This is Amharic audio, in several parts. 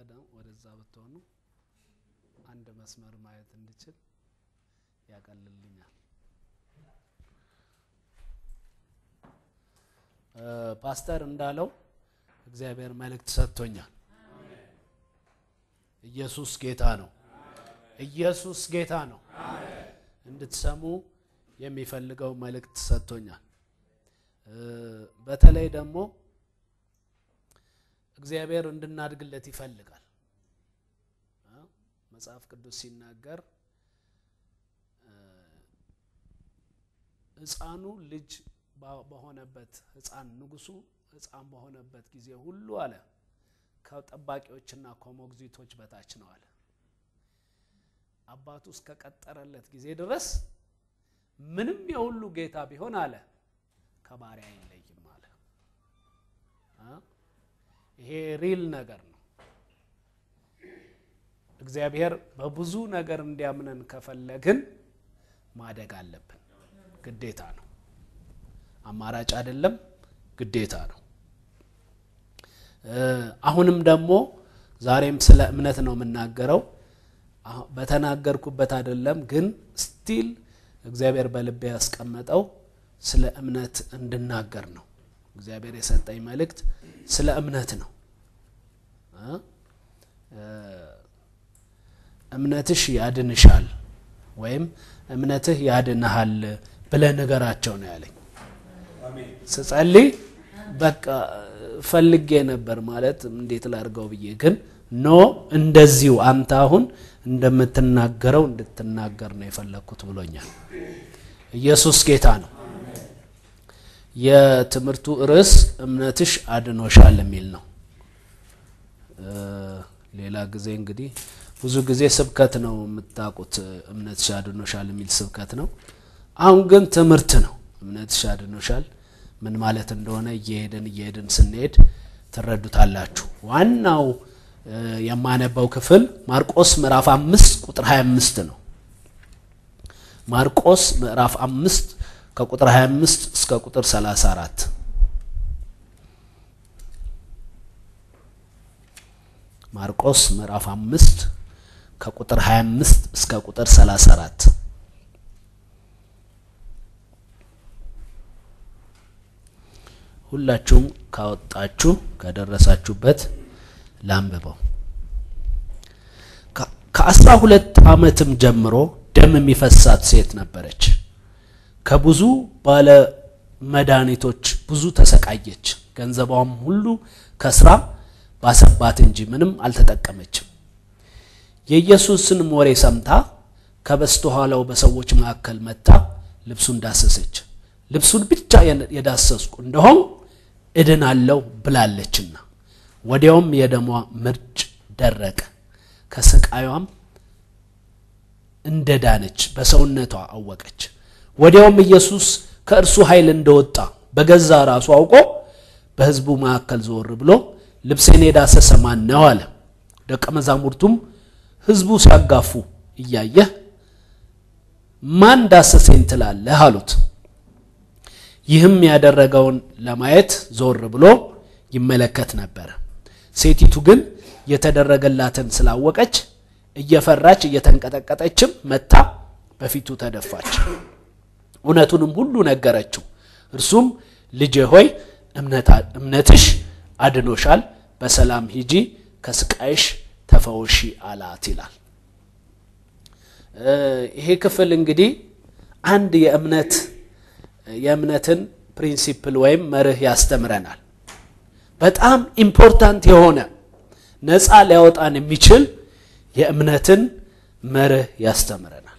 ደግሞ ወደዛ ብትሆኑ አንድ መስመር ማየት እንድችል ያቀልልኛል። ፓስተር እንዳለው እግዚአብሔር መልእክት ሰጥቶኛል። ኢየሱስ ጌታ ነው። ኢየሱስ ጌታ ነው። እንድትሰሙ የሚፈልገው መልእክት ሰጥቶኛል። በተለይ ደግሞ እግዚአብሔር እንድናድግለት ይፈልጋል። መጽሐፍ ቅዱስ ሲናገር ሕፃኑ ልጅ በሆነበት ሕፃን ንጉሱ ሕፃን በሆነበት ጊዜ ሁሉ አለ ከጠባቂዎችና ከሞግዚቶች በታች ነው አለ። አባቱ እስከቀጠረለት ጊዜ ድረስ ምንም የሁሉ ጌታ ቢሆን አለ ከባሪያ አይለይም አለ። ይሄ ሪል ነገር ነው። እግዚአብሔር በብዙ ነገር እንዲያምነን ከፈለግን ማደግ አለብን። ግዴታ ነው። አማራጭ አይደለም፣ ግዴታ ነው። አሁንም ደግሞ ዛሬም ስለ እምነት ነው የምናገረው። በተናገርኩበት አይደለም ግን ስቲል እግዚአብሔር በልቤ ያስቀመጠው ስለ እምነት እንድናገር ነው። እግዚአብሔር የሰጠኝ መልእክት ስለ እምነት ነው። እምነትሽ ያድንሻል ወይም እምነትህ ያድንሃል ብለህ ንገራቸው ነው ያለኝ። ስጸልይ በቃ ፈልጌ ነበር ማለት እንዴት ላድርገው ብዬ ግን ኖ እንደዚሁ አንተ አሁን እንደምትናገረው እንድትናገር ነው የፈለግኩት ብሎኛል። ኢየሱስ ጌታ ነው። የትምህርቱ ርዕስ እምነትሽ አድኖሻል የሚል ነው። ሌላ ጊዜ እንግዲህ ብዙ ጊዜ ስብከት ነው የምታውቁት፣ እምነትሽ አድኖሻል የሚል ስብከት ነው። አሁን ግን ትምህርት ነው። እምነትሽ አድኖሻል ምን ማለት እንደሆነ እየሄድን እየሄድን ስንሄድ ትረዱታላችሁ። ዋናው የማነበው ክፍል ማርቆስ ምዕራፍ አምስት ቁጥር 25 ነው። ማርቆስ ምዕራፍ አምስት ከቁጥር 25 እስከ ቁጥር 34 ማርቆስ ምዕራፍ አምስት ከቁጥር 25 እስከ ቁጥር 34 ሁላችሁም ካወጣችሁ ከደረሳችሁበት ላንብበው። ከአስራ ሁለት ዓመትም ጀምሮ ደም የሚፈሳት ሴት ነበረች። ከብዙ ባለ መድኃኒቶች ብዙ ተሰቃየች። ገንዘቧም ሁሉ ከስራ ባሰባት እንጂ ምንም አልተጠቀመችም። የኢየሱስንም ወሬ ሰምታ ከበስተኋላው በሰዎች መካከል መጥታ ልብሱን ዳሰሰች። ልብሱን ብቻ የዳሰስኩ እንደሆን እድናለሁ ብላለችና፣ ወዲያውም የደሟ ምርጭ ደረቀ። ከስቃዩም እንደ ዳነች በሰውነቷ አወቀች። ወዲያውም ኢየሱስ ከእርሱ ኃይል እንደወጣ በገዛ ራሱ አውቆ በሕዝቡ መካከል ዘወር ብሎ ልብሴን የዳሰሰ ማን ነው አለ። ደቀ መዛሙርቱም ሕዝቡ ሲያጋፉ እያየህ ማን ዳሰሰኝ ትላለህ አሉት። ይህም ያደረገውን ለማየት ዞር ብሎ ይመለከት ነበር። ሴቲቱ ግን የተደረገላትን ስላወቀች እየፈራች እየተንቀጠቀጠችም መታ በፊቱ ተደፋች። እውነቱንም ሁሉ ነገረችው። እርሱም ልጄ ሆይ እምነትሽ አድኖሻል፣ በሰላም ሂጂ፣ ከስቃይሽ ተፈወሺ አላት ይላል። ይሄ ክፍል እንግዲህ አንድ የእምነት የእምነትን ፕሪንሲፕል ወይም መርህ ያስተምረናል። በጣም ኢምፖርታንት የሆነ ነፃ ሊያወጣን የሚችል የእምነትን መርህ ያስተምረናል።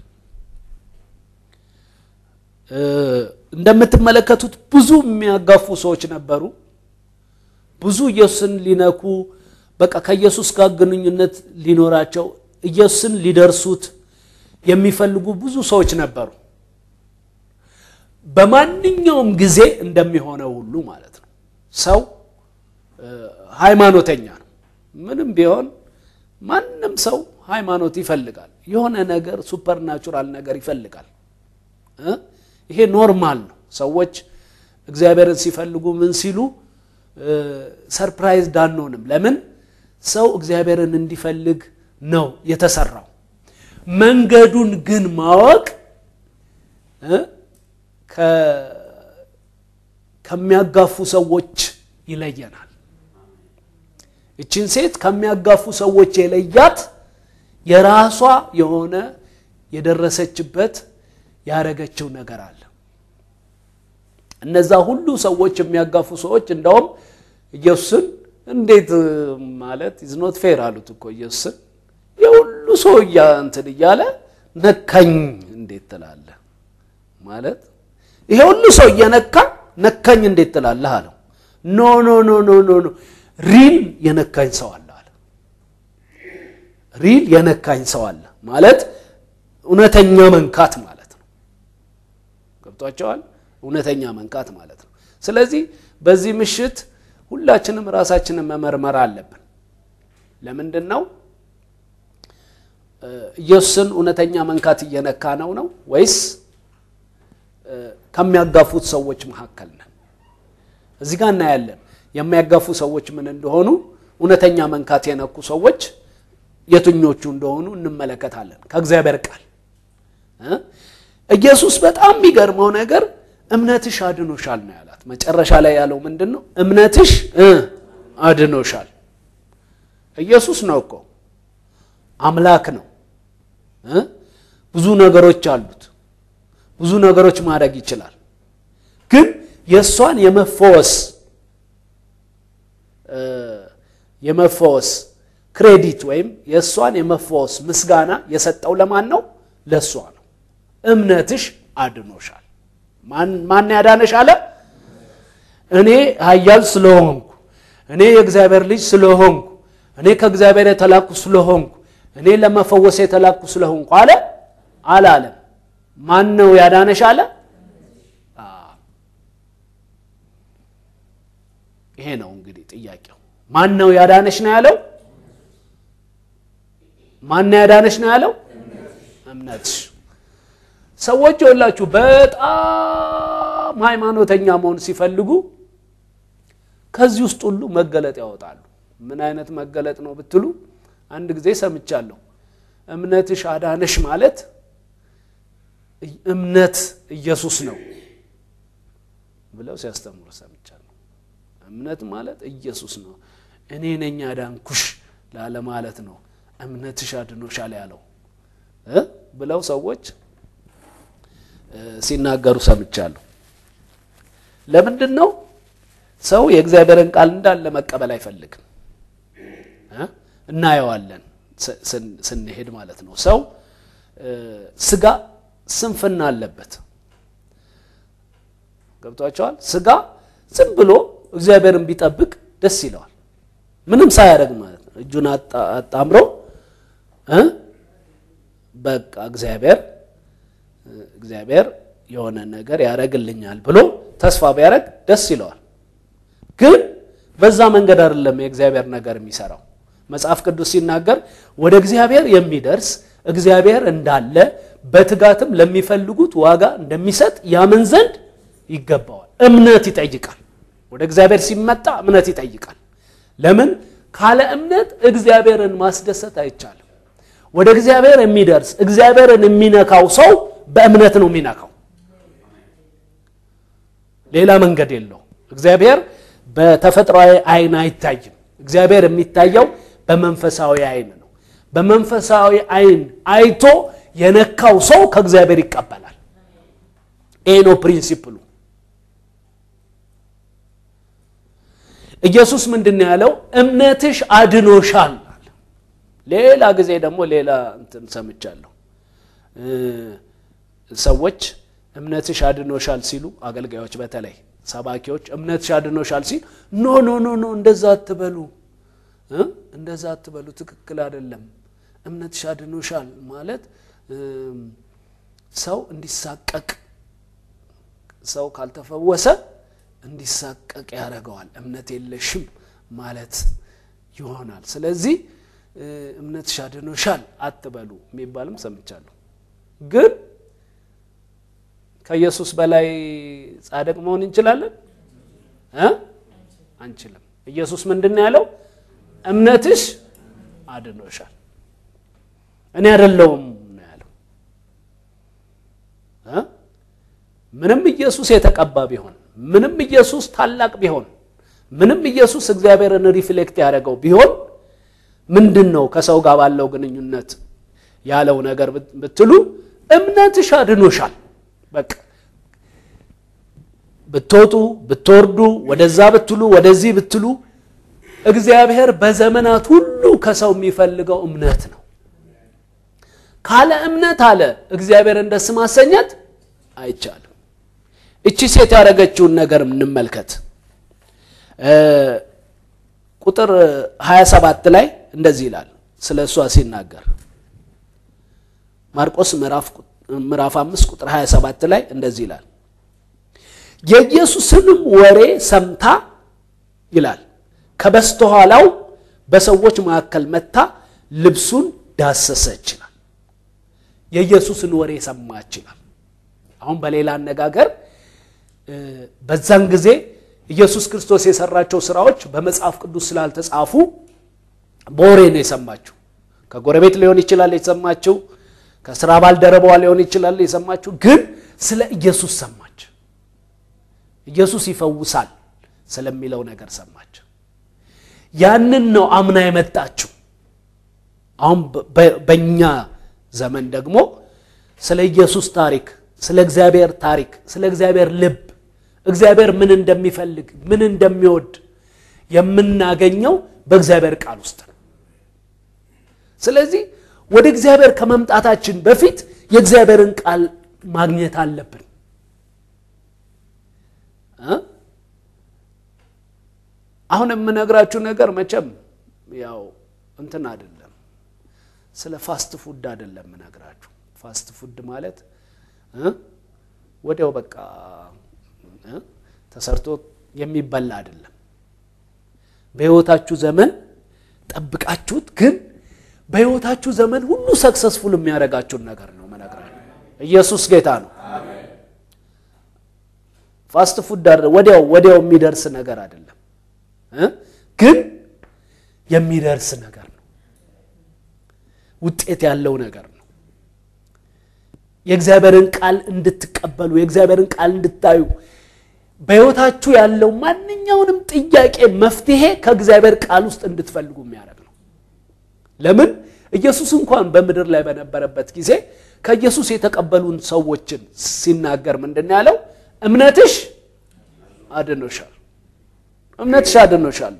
እንደምትመለከቱት ብዙ የሚያጋፉ ሰዎች ነበሩ። ብዙ ኢየሱስን ሊነኩ በቃ ከኢየሱስ ጋር ግንኙነት ሊኖራቸው ኢየሱስን ሊደርሱት የሚፈልጉ ብዙ ሰዎች ነበሩ። በማንኛውም ጊዜ እንደሚሆነው ሁሉ ማለት ነው። ሰው ሃይማኖተኛ ነው። ምንም ቢሆን ማንም ሰው ሃይማኖት ይፈልጋል። የሆነ ነገር ሱፐርናቹራል ነገር ይፈልጋል። ይሄ ኖርማል ነው። ሰዎች እግዚአብሔርን ሲፈልጉ ምን ሲሉ ሰርፕራይዝድ አንሆንም። ለምን? ሰው እግዚአብሔርን እንዲፈልግ ነው የተሰራው። መንገዱን ግን ማወቅ ከሚያጋፉ ሰዎች ይለየናል። እችን ሴት ከሚያጋፉ ሰዎች የለያት የራሷ የሆነ የደረሰችበት ያረገችው ነገር አለ። እነዛ ሁሉ ሰዎች የሚያጋፉ ሰዎች እንደውም ኢየሱስን እንዴት ማለት ኢዝ ኖት ፌር አሉት እኮ ኢየሱስን የሁሉ ሰው እንትን እያለ ነካኝ እንዴት ትላለህ? ማለት ይሄ ሁሉ ሰው እየነካ ነካኝ እንዴት ትላለህ አለው። ኖ ኖ ኖ ኖ ኖ ኖ ሪል የነካኝ ሰው አለ አለ። ሪል የነካኝ ሰው አለ ማለት እውነተኛ መንካት ማለት ነው። ገብቷቸዋል? እውነተኛ መንካት ማለት ነው። ስለዚህ በዚህ ምሽት ሁላችንም ራሳችንን መመርመር አለብን። ለምንድን ነው ኢየሱስን እውነተኛ መንካት እየነካ ነው ነው ወይስ ከሚያጋፉት ሰዎች መካከል ነን? እዚህ ጋር እናያለን የሚያጋፉ ሰዎች ምን እንደሆኑ፣ እውነተኛ መንካት የነኩ ሰዎች የትኞቹ እንደሆኑ እንመለከታለን ከእግዚአብሔር ቃል። ኢየሱስ በጣም የሚገርመው ነገር እምነትሽ አድኖሻል ነው ያላት። መጨረሻ ላይ ያለው ምንድን ነው? እምነትሽ አድኖሻል። ኢየሱስ ነው እኮ አምላክ ነው። ብዙ ነገሮች አሉት። ብዙ ነገሮች ማድረግ ይችላል። ግን የእሷን የመፈወስ የመፈወስ ክሬዲት ወይም የእሷን የመፈወስ ምስጋና የሰጠው ለማን ነው? ለእሷ ነው። እምነትሽ አድኖሻል። ማን ያዳነሽ አለ? እኔ ኃያል ስለሆንኩ፣ እኔ የእግዚአብሔር ልጅ ስለሆንኩ፣ እኔ ከእግዚአብሔር የተላኩ ስለሆንኩ፣ እኔ ለመፈወስ የተላኩ ስለሆንኩ አለ አላለም? ማን ነው ያዳነሽ አለ? ይሄ ነው እንግዲህ ጥያቄው። ማን ነው ያዳነሽ ነው ያለው? ማን ነው ያዳነሽ ነው ያለው? እምነትሽ። ሰዎች የላችሁ በጣም ሃይማኖተኛ መሆን ሲፈልጉ ከዚህ ውስጥ ሁሉ መገለጥ ያወጣሉ። ምን አይነት መገለጥ ነው ብትሉ፣ አንድ ጊዜ ሰምቻለሁ። እምነትሽ አዳነሽ ማለት እምነት ኢየሱስ ነው ብለው ሲያስተምሩ ሰምቻለሁ። እምነት ማለት ኢየሱስ ነው፣ እኔ ነኝ አዳንኩሽ ላለ ማለት ነው። እምነትሽ አድኖሻል ያለው ብለው ሰዎች ሲናገሩ ሰምቻለሁ። ለምንድን ነው ሰው የእግዚአብሔርን ቃል እንዳለ መቀበል አይፈልግም? እናየዋለን ስንሄድ ማለት ነው። ሰው ስጋ ስንፍና አለበት። ገብቷቸዋል። ስጋ ዝም ብሎ እግዚአብሔርን ቢጠብቅ ደስ ይለዋል። ምንም ሳያደርግ ማለት ነው። እጁን አጣምሮ በቃ እግዚአብሔር እግዚአብሔር የሆነ ነገር ያደርግልኛል ብሎ ተስፋ ቢያደርግ ደስ ይለዋል። ግን በዛ መንገድ አይደለም የእግዚአብሔር ነገር የሚሰራው። መጽሐፍ ቅዱስ ሲናገር ወደ እግዚአብሔር የሚደርስ እግዚአብሔር እንዳለ በትጋትም ለሚፈልጉት ዋጋ እንደሚሰጥ ያምን ዘንድ ይገባዋል። እምነት ይጠይቃል። ወደ እግዚአብሔር ሲመጣ እምነት ይጠይቃል። ለምን? ካለ እምነት እግዚአብሔርን ማስደሰት አይቻልም። ወደ እግዚአብሔር የሚደርስ እግዚአብሔርን የሚነካው ሰው በእምነት ነው የሚነካው። ሌላ መንገድ የለው። እግዚአብሔር በተፈጥሯዊ አይን አይታይም። እግዚአብሔር የሚታየው በመንፈሳዊ አይን ነው። በመንፈሳዊ አይን አይቶ የነካው ሰው ከእግዚአብሔር ይቀበላል። ይሄ ነው ፕሪንሲፕሉ። ኢየሱስ ምንድን ነው ያለው? እምነትሽ አድኖሻል አለ። ሌላ ጊዜ ደግሞ ሌላ እንትን ሰምቻለሁ። ሰዎች እምነትሽ አድኖሻል ሲሉ አገልጋዮች፣ በተለይ ሰባኪዎች እምነትሽ አድኖሻል ሲል ኖ ኖ ኖ ኖ እንደዛ አትበሉ፣ እንደዛ አትበሉ፣ ትክክል አይደለም። እምነትሽ አድኖሻል ማለት ሰው እንዲሳቀቅ ሰው ካልተፈወሰ እንዲሳቀቅ ያደርገዋል። እምነት የለሽም ማለት ይሆናል። ስለዚህ እምነትሽ አድኖሻል አትበሉ የሚባልም ሰምቻለሁ። ግን ከኢየሱስ በላይ ጻድቅ መሆን እንችላለን እ አንችልም። ኢየሱስ ምንድን ነው ያለው? እምነትሽ አድኖሻል። እኔ አይደለሁም ነው ያለው። ምንም ኢየሱስ የተቀባ ቢሆን፣ ምንም ኢየሱስ ታላቅ ቢሆን፣ ምንም ኢየሱስ እግዚአብሔርን ሪፍሌክት ያደረገው ቢሆን ምንድን ነው ከሰው ጋር ባለው ግንኙነት ያለው ነገር ብትሉ እምነትሽ አድኖሻል። በቃ ብትወጡ ብትወርዱ፣ ወደዛ ብትሉ ወደዚህ ብትሉ እግዚአብሔር በዘመናት ሁሉ ከሰው የሚፈልገው እምነት ነው። ካለ እምነት አለ እግዚአብሔርን ደስ ማሰኘት አይቻልም። እቺ ሴት ያደረገችውን ነገር እንመልከት። ቁጥር 27 ላይ እንደዚህ ይላል ስለ እሷ ሲናገር ማርቆስ ምዕራፍ 5 ቁጥር 27 ላይ እንደዚህ ይላል የኢየሱስንም ወሬ ሰምታ ይላል ከበስተኋላው በሰዎች መካከል መታ ልብሱን ዳሰሰች ይላል። የኢየሱስን ወሬ ሰማች ይላል። አሁን በሌላ አነጋገር በዛን ጊዜ ኢየሱስ ክርስቶስ የሰራቸው ስራዎች በመጽሐፍ ቅዱስ ስላልተጻፉ በወሬ ነው የሰማችው። ከጎረቤት ሊሆን ይችላል የሰማችው፣ ከስራ ባልደረባዋ ሊሆን ይችላል የሰማችው። ግን ስለ ኢየሱስ ሰማች። ኢየሱስ ይፈውሳል ስለሚለው ነገር ሰማች። ያንን ነው አምና የመጣችው። አሁን በእኛ ዘመን ደግሞ ስለ ኢየሱስ ታሪክ፣ ስለ እግዚአብሔር ታሪክ፣ ስለ እግዚአብሔር ልብ፣ እግዚአብሔር ምን እንደሚፈልግ ምን እንደሚወድ የምናገኘው በእግዚአብሔር ቃል ውስጥ ነው። ስለዚህ ወደ እግዚአብሔር ከመምጣታችን በፊት የእግዚአብሔርን ቃል ማግኘት አለብን። አሁን የምነግራችሁ ነገር መቼም ያው እንትን አይደለም፣ ስለ ፋስት ፉድ አይደለም የምነግራችሁ። ፋስት ፉድ ማለት ወዲያው በቃ ተሰርቶ የሚበላ አይደለም። በሕይወታችሁ ዘመን ጠብቃችሁት ግን በሕይወታችሁ ዘመን ሁሉ ሰክሰስፉል የሚያደርጋችሁን ነገር ነው መነግራችሁ። ኢየሱስ ጌታ ነው። ፋስት ፉድ ወዲያው ወዲያው የሚደርስ ነገር አይደለም ግን የሚደርስ ነገር ነው። ውጤት ያለው ነገር ነው። የእግዚአብሔርን ቃል እንድትቀበሉ የእግዚአብሔርን ቃል እንድታዩ በሕይወታችሁ ያለው ማንኛውንም ጥያቄ መፍትሄ ከእግዚአብሔር ቃል ውስጥ እንድትፈልጉ የሚያደርግ ነው። ለምን ኢየሱስ እንኳን በምድር ላይ በነበረበት ጊዜ ከኢየሱስ የተቀበሉን ሰዎችን ሲናገር ምንድን ነው ያለው? እምነትሽ አድኖሻል እምነትሽ አድኖሻል።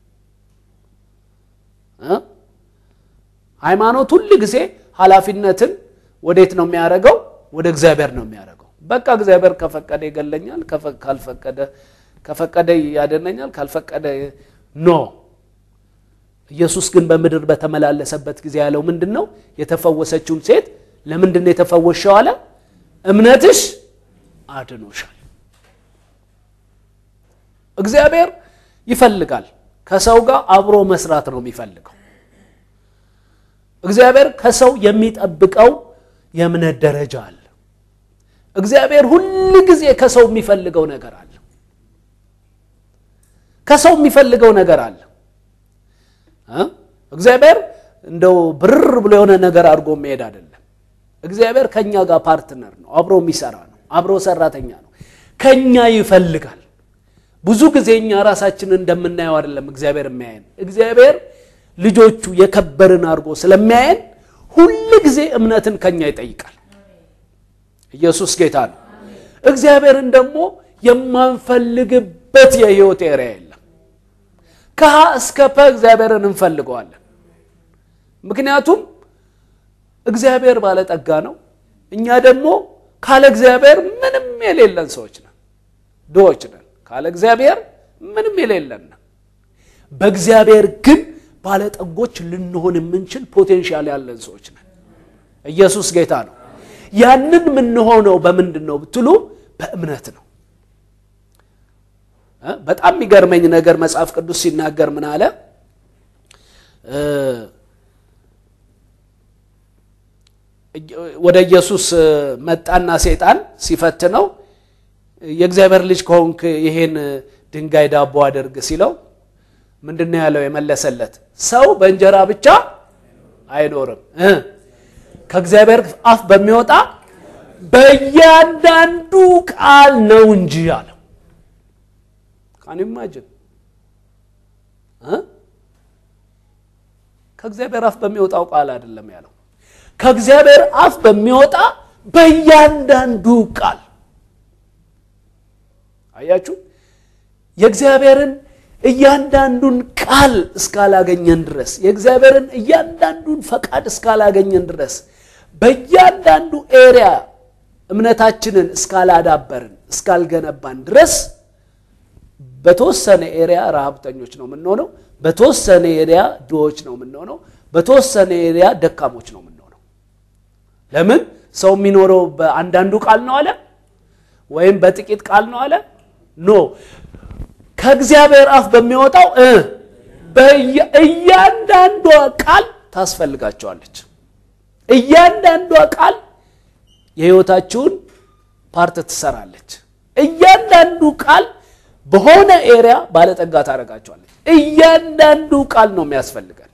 ሃይማኖት ሁል ጊዜ ኃላፊነትን ወዴት ነው የሚያደርገው? ወደ እግዚአብሔር ነው የሚያደርገው። በቃ እግዚአብሔር ከፈቀደ ይገለኛል፣ ካልፈቀደ ከፈቀደ ያደነኛል፣ ካልፈቀደ ኖ። ኢየሱስ ግን በምድር በተመላለሰበት ጊዜ ያለው ምንድን ነው? የተፈወሰችውን ሴት ለምንድን ነው የተፈወሸው አለ? እምነትሽ አድኖሻል። እግዚአብሔር ይፈልጋል። ከሰው ጋር አብሮ መስራት ነው የሚፈልገው። እግዚአብሔር ከሰው የሚጠብቀው የእምነት ደረጃ አለ። እግዚአብሔር ሁል ጊዜ ከሰው የሚፈልገው ነገር አለ። ከሰው የሚፈልገው ነገር አለ። እግዚአብሔር እንደው ብርር ብሎ የሆነ ነገር አድርጎ መሄድ አይደለም። እግዚአብሔር ከኛ ጋር ፓርትነር ነው፣ አብሮ የሚሰራ ነው፣ አብሮ ሰራተኛ ነው። ከኛ ይፈልጋል። ብዙ ጊዜ እኛ ራሳችንን እንደምናየው አይደለም እግዚአብሔር የሚያየን። እግዚአብሔር ልጆቹ የከበርን አድርጎ ስለሚያየን ሁል ጊዜ እምነትን ከኛ ይጠይቃል። ኢየሱስ ጌታ ነው። እግዚአብሔርን ደግሞ የማንፈልግበት የህይወት ኤሪያ የለም። ከሀ እስከ ፐ እግዚአብሔርን እንፈልገዋለን። ምክንያቱም እግዚአብሔር ባለጠጋ ነው። እኛ ደግሞ ካለ እግዚአብሔር ምንም የሌለን ሰዎች ነን፣ ድሆች ነን። ካለ እግዚአብሔር ምንም የሌለን በእግዚአብሔር ግን ባለጠጎች ልንሆን የምንችል ፖቴንሻል ያለን ሰዎች ነን። ኢየሱስ ጌታ ነው። ያንን የምንሆነው በምንድን ነው ብትሉ በእምነት ነው። በጣም የሚገርመኝ ነገር መጽሐፍ ቅዱስ ሲናገር ምን አለ? ወደ ኢየሱስ መጣና ሴጣን ሲፈትነው የእግዚአብሔር ልጅ ከሆንክ ይሄን ድንጋይ ዳቦ አድርግ ሲለው ምንድን ነው ያለው? የመለሰለት ሰው በእንጀራ ብቻ አይኖርም እ ከእግዚአብሔር አፍ በሚወጣ በእያንዳንዱ ቃል ነው እንጂ አለው። ካን ኢማጅን ከእግዚአብሔር አፍ በሚወጣው ቃል አይደለም ያለው፣ ከእግዚአብሔር አፍ በሚወጣ በእያንዳንዱ ቃል። አያችሁ፣ የእግዚአብሔርን እያንዳንዱን ቃል እስካላገኘን ድረስ የእግዚአብሔርን እያንዳንዱን ፈቃድ እስካላገኘን ድረስ በእያንዳንዱ ኤሪያ እምነታችንን እስካላዳበርን እስካልገነባን ድረስ በተወሰነ ኤሪያ ረሃብተኞች ነው የምንሆነው። በተወሰነ ኤሪያ ድሆች ነው የምንሆነው። በተወሰነ ኤሪያ ደካሞች ነው የምንሆነው። ለምን ሰው የሚኖረው በአንዳንዱ ቃል ነው አለ ወይም በጥቂት ቃል ነው አለ ኖ ከእግዚአብሔር አፍ በሚወጣው እያንዳንዷ ቃል ታስፈልጋቸዋለች። እያንዳንዷ ቃል የህይወታችሁን ፓርት ትሰራለች። እያንዳንዱ ቃል በሆነ ኤሪያ ባለጠጋ ታደርጋቸዋለች። እያንዳንዱ ቃል ነው የሚያስፈልገን።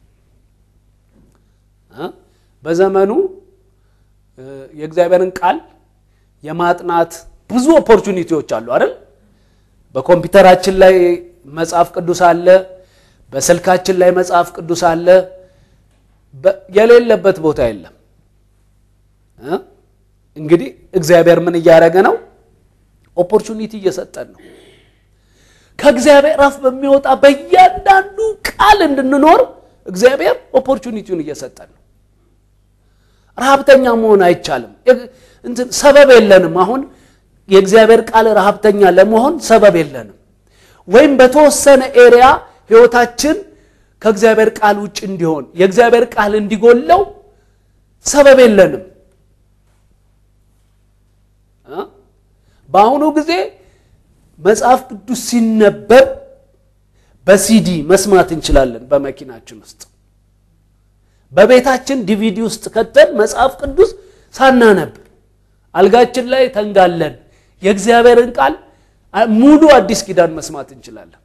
በዘመኑ የእግዚአብሔርን ቃል የማጥናት ብዙ ኦፖርቹኒቲዎች አሉ አይደል? በኮምፒውተራችን ላይ መጽሐፍ ቅዱስ አለ። በስልካችን ላይ መጽሐፍ ቅዱስ አለ። የሌለበት ቦታ የለም። እንግዲህ እግዚአብሔር ምን እያደረገ ነው? ኦፖርቹኒቲ እየሰጠን ነው። ከእግዚአብሔር አፍ በሚወጣ በእያንዳንዱ ቃል እንድንኖር እግዚአብሔር ኦፖርቹኒቲውን እየሰጠን ነው። ረሃብተኛ መሆን አይቻልም። እንትን ሰበብ የለንም። አሁን የእግዚአብሔር ቃል ረሃብተኛ ለመሆን ሰበብ የለንም። ወይም በተወሰነ ኤሪያ ህይወታችን ከእግዚአብሔር ቃል ውጭ እንዲሆን የእግዚአብሔር ቃል እንዲጎለው ሰበብ የለንም። በአሁኑ ጊዜ መጽሐፍ ቅዱስ ሲነበብ በሲዲ መስማት እንችላለን። በመኪናችን ውስጥ በቤታችን ዲቪዲ ውስጥ ከተን መጽሐፍ ቅዱስ ሳናነብ አልጋችን ላይ ተንጋለን የእግዚአብሔርን ቃል ሙሉ አዲስ ኪዳን መስማት እንችላለን።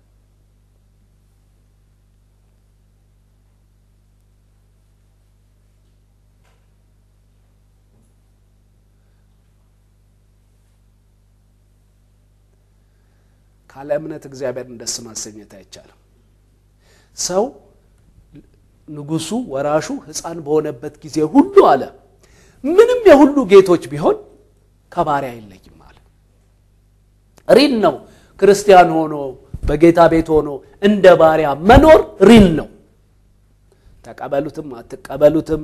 ካለ እምነት እግዚአብሔርን ደስ ማሰኘት አይቻልም። ሰው ንጉሱ ወራሹ ሕፃን በሆነበት ጊዜ ሁሉ አለ ምንም የሁሉ ጌቶች ቢሆን ከባሪያ አይለይም አለ። ሪል ነው። ክርስቲያን ሆኖ በጌታ ቤት ሆኖ እንደ ባሪያ መኖር ሪል ነው። ተቀበሉትም አትቀበሉትም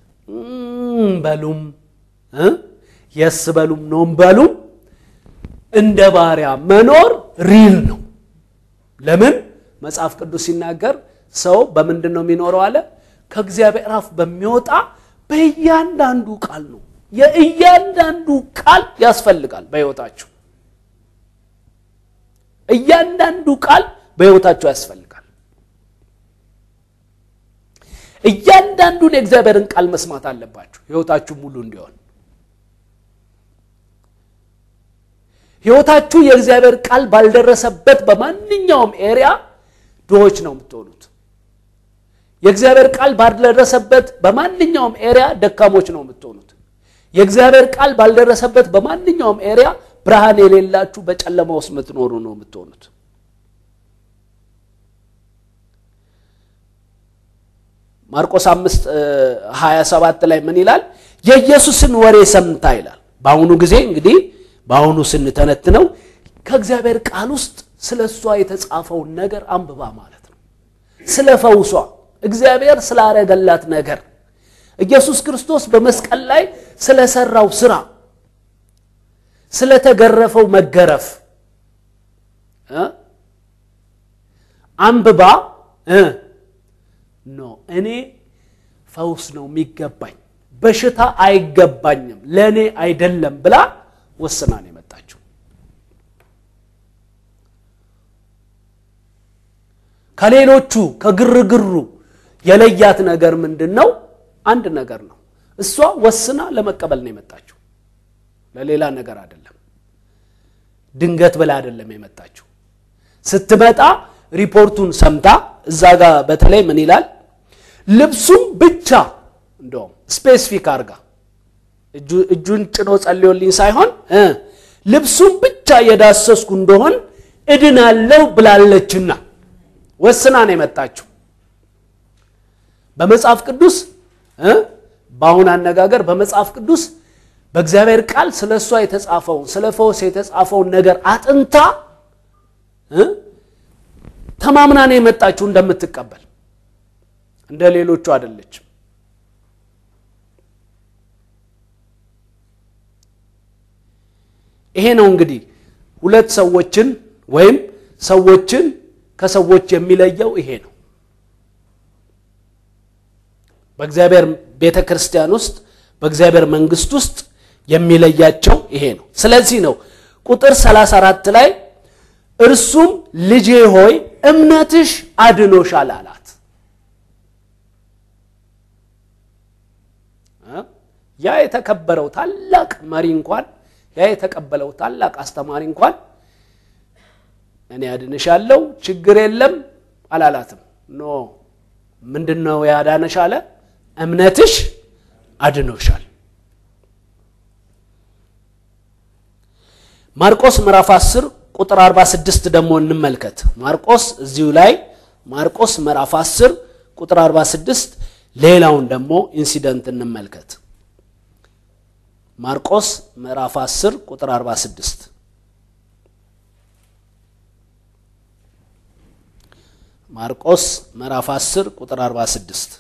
በሉም የስ በሉም ኖም በሉም እንደ ባሪያ መኖር ሪል ነው። ለምን መጽሐፍ ቅዱስ ሲናገር ሰው በምንድን ነው የሚኖረው አለ? ከእግዚአብሔር አፍ በሚወጣ በእያንዳንዱ ቃል ነው። የእያንዳንዱ ቃል ያስፈልጋል በሕይወታችሁ። እያንዳንዱ ቃል በሕይወታችሁ ያስፈልጋል። እያንዳንዱን የእግዚአብሔርን ቃል መስማት አለባችሁ ሕይወታችሁ ሙሉ እንዲሆን። ሕይወታችሁ የእግዚአብሔር ቃል ባልደረሰበት በማንኛውም ኤሪያ ድሆች ነው የምትሆኑት። የእግዚአብሔር ቃል ባልደረሰበት በማንኛውም ኤሪያ ደካሞች ነው የምትሆኑት። የእግዚአብሔር ቃል ባልደረሰበት በማንኛውም ኤሪያ ብርሃን የሌላችሁ በጨለማ ውስጥ የምትኖሩ ነው የምትሆኑት። ማርቆስ አምስት ሀያ ሰባት ላይ ምን ይላል? የኢየሱስን ወሬ ሰምታ ይላል። በአሁኑ ጊዜ እንግዲህ በአሁኑ ስንተነትነው ከእግዚአብሔር ቃል ውስጥ ስለ እሷ የተጻፈውን ነገር አንብባ ማለት ነው። ስለ ፈውሷ እግዚአብሔር ስላረገላት ነገር ኢየሱስ ክርስቶስ በመስቀል ላይ ስለሰራው ስራ ስለተገረፈው መገረፍ አንብባ ኖ እኔ ፈውስ ነው የሚገባኝ፣ በሽታ አይገባኝም፣ ለእኔ አይደለም ብላ ወስና ነው የመጣችው። ከሌሎቹ ከግርግሩ የለያት ነገር ምንድን ነው? አንድ ነገር ነው። እሷ ወስና ለመቀበል ነው የመጣችው፣ ለሌላ ነገር አይደለም። ድንገት ብላ አይደለም የመጣችው። ስትመጣ ሪፖርቱን ሰምታ እዛ ጋር በተለይ ምን ይላል? ልብሱም ብቻ እንደውም ስፔሲፊክ አርጋ እጁን ጭኖ ጸልዮልኝ ሳይሆን ልብሱም ብቻ የዳሰስኩ እንደሆን እድናለሁ ብላለችና ወስና ነው የመጣችው። በመጽሐፍ ቅዱስ በአሁን አነጋገር በመጽሐፍ ቅዱስ በእግዚአብሔር ቃል ስለ እሷ የተጻፈውን ስለ ፈውስ የተጻፈውን ነገር አጥንታ ተማምና ነው የመጣችው እንደምትቀበል እንደ ሌሎቹ አይደለችም። ይሄ ነው እንግዲህ ሁለት ሰዎችን ወይም ሰዎችን ከሰዎች የሚለየው ይሄ ነው። በእግዚአብሔር ቤተ ክርስቲያን ውስጥ በእግዚአብሔር መንግስት ውስጥ የሚለያቸው ይሄ ነው። ስለዚህ ነው ቁጥር 34 ላይ እርሱም ልጄ ሆይ እምነትሽ አድኖሻል አላት። ያ የተከበረው ታላቅ መሪ እንኳን ያ የተቀበለው ታላቅ አስተማሪ እንኳን እኔ አድንሻለሁ ችግር የለም አላላትም። ኖ ምንድን ነው ያዳነሽ አለ? እምነትሽ አድኖሻል። ማርቆስ ምዕራፍ 10 ቁጥር 46 ደግሞ እንመልከት። ማርቆስ እዚሁ ላይ ማርቆስ ምዕራፍ 10 ቁጥር 46 ሌላውን ደግሞ ኢንሲደንት እንመልከት። ማርቆስ ምዕራፍ 10 ቁጥር 46 ማርቆስ ምዕራፍ 10 ቁጥር 46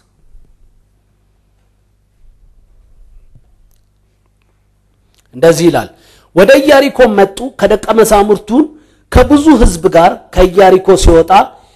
እንደዚህ ይላል። ወደ ኢያሪኮ መጡ። ከደቀ መዛሙርቱን ከብዙ ሕዝብ ጋር ከኢያሪኮ ሲወጣ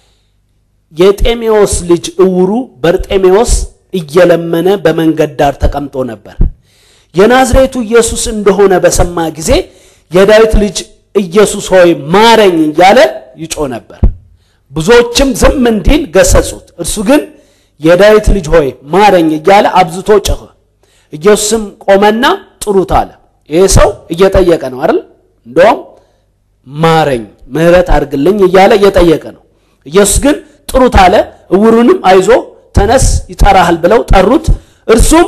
የጤሜዎስ ልጅ እውሩ በርጤሜዎስ እየለመነ በመንገድ ዳር ተቀምጦ ነበር። የናዝሬቱ ኢየሱስ እንደሆነ በሰማ ጊዜ የዳዊት ልጅ ኢየሱስ ሆይ ማረኝ እያለ ይጮ ነበር። ብዙዎችም ዝም እንዲል ገሰጹት። እርሱ ግን የዳዊት ልጅ ሆይ ማረኝ እያለ አብዝቶ ጮኸ። ኢየሱስም ቆመና ጥሩት አለ። ይሄ ሰው እየጠየቀ ነው አይደል? እንደውም ማረኝ፣ ምሕረት አድርግልኝ እያለ እየጠየቀ ነው። ኢየሱስ ግን ጥሩት አለ። እውሩንም አይዞ ተነስ፣ ይጠራሃል ብለው ጠሩት። እርሱም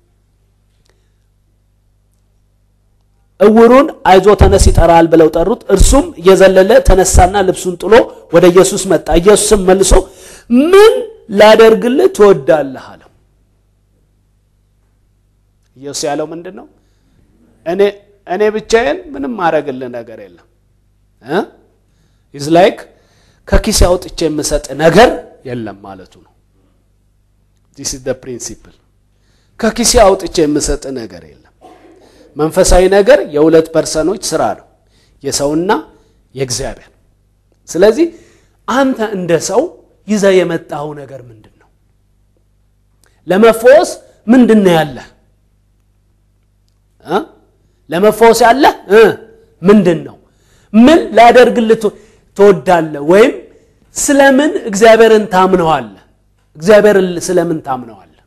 እውሩን አይዞ ተነስ ይጠራሃል ብለው ጠሩት። እርሱም እየዘለለ ተነሳና ልብሱን ጥሎ ወደ ኢየሱስ መጣ። ኢየሱስም መልሶ ምን ላደርግልህ ትወዳለህ አለው። ኢየሱስ ያለው ምንድን ነው? እኔ እኔ ብቻዬን ምንም ማድረግልህ ነገር የለም ኢዝ ላይክ ከኪስ አውጥቼ የምሰጥ ነገር የለም ማለቱ ነው። ዲስ ኢዝ ዘ ፕሪንሲፕል። ከኪሴ አውጥቼ የምሰጥ ነገር የለም። መንፈሳዊ ነገር የሁለት ፐርሰኖች ስራ ነው፣ የሰውና የእግዚአብሔር። ስለዚህ አንተ እንደ ሰው ይዘ የመጣው ነገር ምንድን ነው? ለመፈወስ ምንድን ነው ያለህ? ለመፈወስ ያለህ ምንድን ነው? ምን ላደርግልህ ትወዳለህ? ወይም ስለምን እግዚአብሔርን ታምነዋለህ? እግዚአብሔርን ስለምን ታምነዋለህ?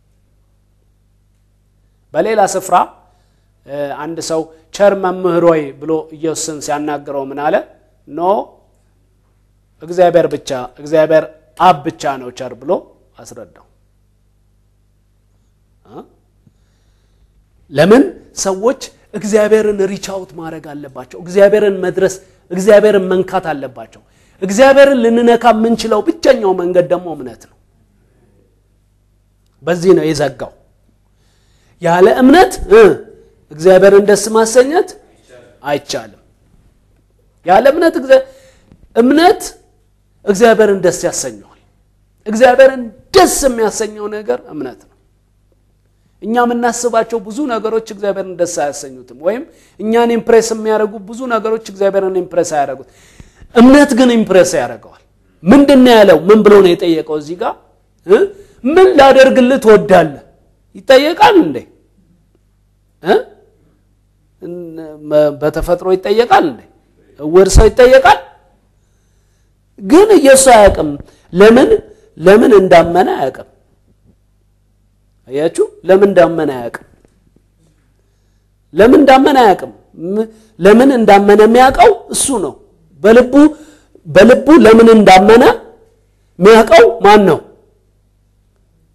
በሌላ ስፍራ አንድ ሰው ቸር መምህር ሆይ ብሎ ኢየሱስን ሲያናግረው ምን አለ? ኖ እግዚአብሔር ብቻ እግዚአብሔር አብ ብቻ ነው ቸር ብሎ አስረዳው። ለምን ሰዎች እግዚአብሔርን ሪች አውት ማድረግ አለባቸው። እግዚአብሔርን መድረስ፣ እግዚአብሔርን መንካት አለባቸው። እግዚአብሔርን ልንነካ የምንችለው ብቸኛው መንገድ ደግሞ እምነት ነው። በዚህ ነው የዘጋው። ያለ እምነት እግዚአብሔርን ደስ ማሰኘት አይቻልም። ያለ እምነት እምነት እግዚአብሔርን ደስ ያሰኘዋል። እግዚአብሔርን ደስ የሚያሰኘው ነገር እምነት ነው። እኛ የምናስባቸው ብዙ ነገሮች እግዚአብሔርን ደስ አያሰኙትም። ወይም እኛን ኢምፕሬስ የሚያደርጉ ብዙ ነገሮች እግዚአብሔርን ኢምፕሬስ አያደርጉት። እምነት ግን ኢምፕሬስ ያደርገዋል። ምንድን ነው ያለው? ምን ብሎ ነው የጠየቀው? እዚህ ጋር ምን ላደርግልህ ትወዳለህ? ይጠየቃል እንዴ? በተፈጥሮ ይጠየቃል እንዴ? እውር ሰው ይጠየቃል? ግን ኢየሱስ አያውቅም። ለምን ለምን እንዳመነ አያውቅም። አያችሁ፣ ለምን እንዳመነ አያውቅም። ለምን እንዳመነ አያውቅም። ለምን እንዳመነ የሚያውቀው እሱ ነው። በልቡ በልቡ ለምን እንዳመነ የሚያውቀው ማን ነው?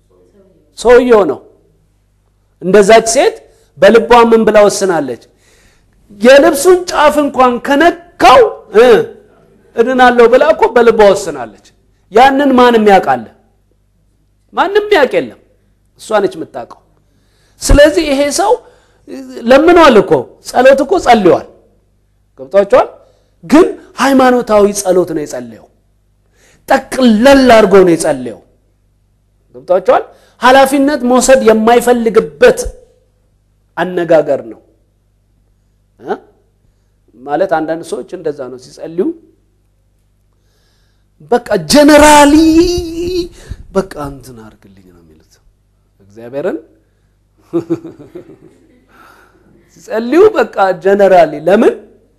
ሰውየው ነው። እንደዛች ሴት በልቧ ምን ብላ ወስናለች? የልብሱን ጫፍ እንኳን ከነካው እ እድናለሁ ብላ እኮ በልቧ ወስናለች። ያንን ማንም ያውቃል? ማንም ያውቅ የለም። እሷ ነች የምታውቀው። ስለዚህ ይሄ ሰው ለምኗል እኮ ጸሎት እኮ ጸልዋል። ገብቷቸዋል። ግን ሃይማኖታዊ ጸሎት ነው የጸለየው። ጠቅለል አድርጎ ነው የጸለየው። ገብቷቸዋል። ኃላፊነት መውሰድ የማይፈልግበት አነጋገር ነው እ ማለት አንዳንድ ሰዎች እንደዛ ነው ሲጸልዩ በቃ ጀነራሊ በቃ እንትን አድርግልኝ ነው የሚሉት እግዚአብሔርን ሲጸልዩ በቃ ጀነራሊ ለምን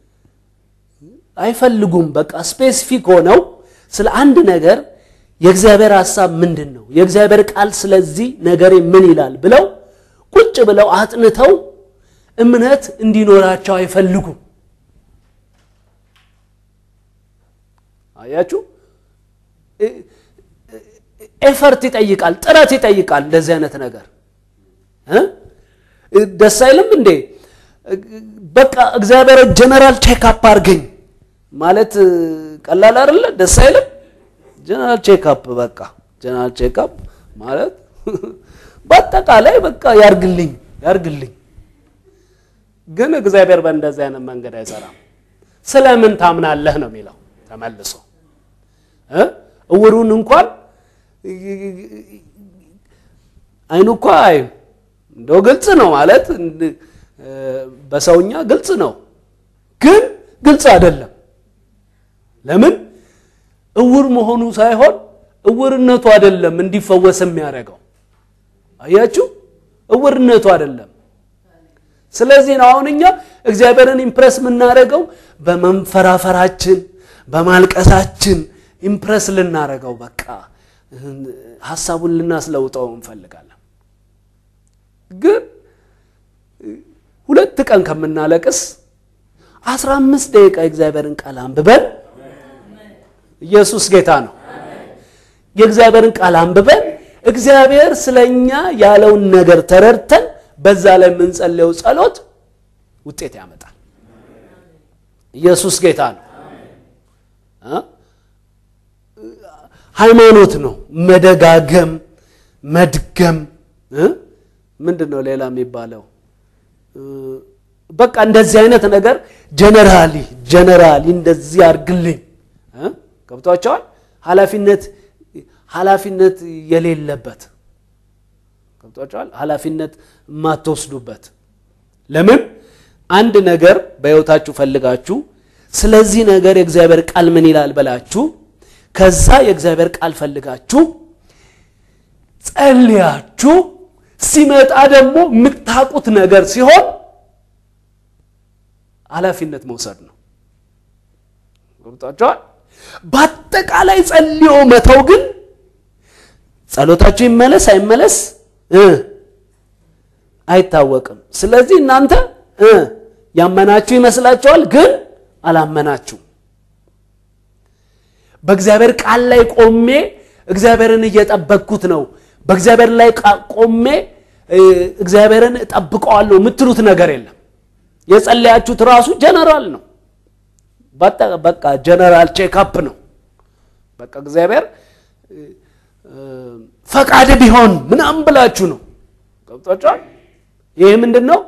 አይፈልጉም? በቃ ስፔሲፊክ ሆነው ስለ አንድ ነገር የእግዚአብሔር ሐሳብ ምንድን ነው፣ የእግዚአብሔር ቃል ስለዚህ ነገሬ ምን ይላል ብለው ቁጭ ብለው አጥንተው እምነት እንዲኖራቸው አይፈልጉም። አያችሁ፣ ኤፈርት ይጠይቃል፣ ጥረት ይጠይቃል። እንደዚህ አይነት ነገር ደስ አይልም እንዴ? በቃ እግዚአብሔር ጀነራል ቼክአፕ አድርገኝ ማለት ቀላል አይደለ? ደስ አይልም? ጀነራል ቼክአፕ በቃ ጀነራል ቼክአፕ ማለት በአጠቃላይ በቃ ያርግልኝ ያርግልኝ። ግን እግዚአብሔር በእንደዚህ አይነት መንገድ አይሰራም። ስለምን ታምናለህ ነው የሚለው ተመልሶ እውሩን እንኳን አይኑ እኮ አይ እንደው ግልጽ ነው ማለት በሰውኛ ግልጽ ነው፣ ግን ግልጽ አይደለም። ለምን እውር መሆኑ ሳይሆን እውርነቱ አይደለም እንዲፈወስ የሚያደርገው አያችሁ፣ እውርነቱ አይደለም። ስለዚህ ነው አሁን እኛ እግዚአብሔርን ኢምፕረስ የምናደርገው በመንፈራፈራችን በማልቀሳችን ኢምፕረስ ልናደርገው በቃ ሀሳቡን ልናስለውጠው እንፈልጋለን። ግን ሁለት ቀን ከምናለቅስ አስራ አምስት ደቂቃ የእግዚአብሔርን ቃል አንብበን ኢየሱስ ጌታ ነው። የእግዚአብሔርን ቃል አንብበን እግዚአብሔር ስለኛ ያለውን ነገር ተረድተን በዛ ላይ የምንጸልየው ጸሎት ውጤት ያመጣል። ኢየሱስ ጌታ ነው። ሃይማኖት ነው መደጋገም፣ መድገም። ምንድን ነው ሌላ የሚባለው? በቃ እንደዚህ አይነት ነገር ጀነራሊ ጀነራሊ እንደዚህ አድርግልኝ ገብቷቸዋል። ኃላፊነት ኃላፊነት የሌለበት ገብቷቸዋል። ኃላፊነት የማትወስዱበት ለምን አንድ ነገር በሕይወታችሁ ፈልጋችሁ ስለዚህ ነገር የእግዚአብሔር ቃል ምን ይላል በላችሁ ከዛ የእግዚአብሔር ቃል ፈልጋችሁ ጸልያችሁ ሲመጣ ደግሞ የምታውቁት ነገር ሲሆን ኃላፊነት መውሰድ ነው። ገብቷቸዋል። በአጠቃላይ ጸልዮ መተው ግን ጸሎታችሁ ይመለስ አይመለስ አይታወቅም። ስለዚህ እናንተ ያመናችሁ ይመስላችኋል፣ ግን አላመናችሁ። በእግዚአብሔር ቃል ላይ ቆሜ እግዚአብሔርን እየጠበቅኩት ነው፣ በእግዚአብሔር ላይ ቆሜ እግዚአብሔርን እጠብቀዋለሁ የምትሉት ነገር የለም። የጸለያችሁት ራሱ ጀነራል ነው። በቃ ጀነራል ቼክአፕ ነው። በቃ እግዚአብሔር ፈቃድ ቢሆን ምናምን ብላችሁ ነው። ገብቷችኋል? ይሄ ምንድን ነው?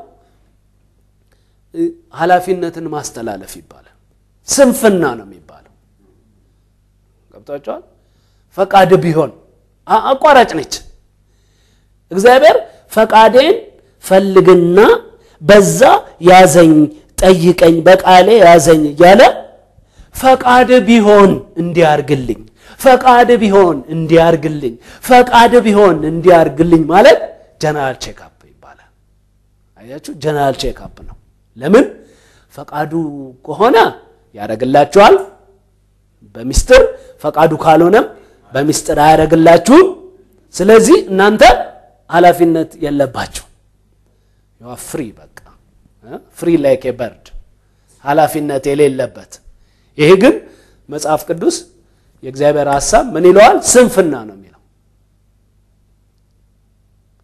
ኃላፊነትን ማስተላለፍ ይባላል። ስንፍና ነው የሚባለው። ገብቷችኋል? ፈቃድ ቢሆን አቋራጭ ነች። እግዚአብሔር ፈቃዴን ፈልግና በዛ ያዘኝ፣ ጠይቀኝ፣ በቃሌ ያዘኝ እያለ ፈቃድ ቢሆን እንዲያርግልኝ፣ ፈቃድ ቢሆን እንዲያርግልኝ፣ ፈቃድ ቢሆን እንዲያርግልኝ ማለት ጀነራል ቼክአፕ ይባላል። አያችሁ፣ ጀነራል ቼክአፕ ነው። ለምን ፈቃዱ ከሆነ ያደርግላችኋል በሚስጥር ፈቃዱ ካልሆነም በሚስጥር አያደርግላችሁም። ስለዚህ እናንተ ኃላፊነት የለባችሁ። ፍሪ በቃ ፍሪ ላይክ በርድ ኃላፊነት የሌለበት። ይሄ ግን መጽሐፍ ቅዱስ የእግዚአብሔር ሀሳብ ምን ይለዋል? ስንፍና ነው የሚለው።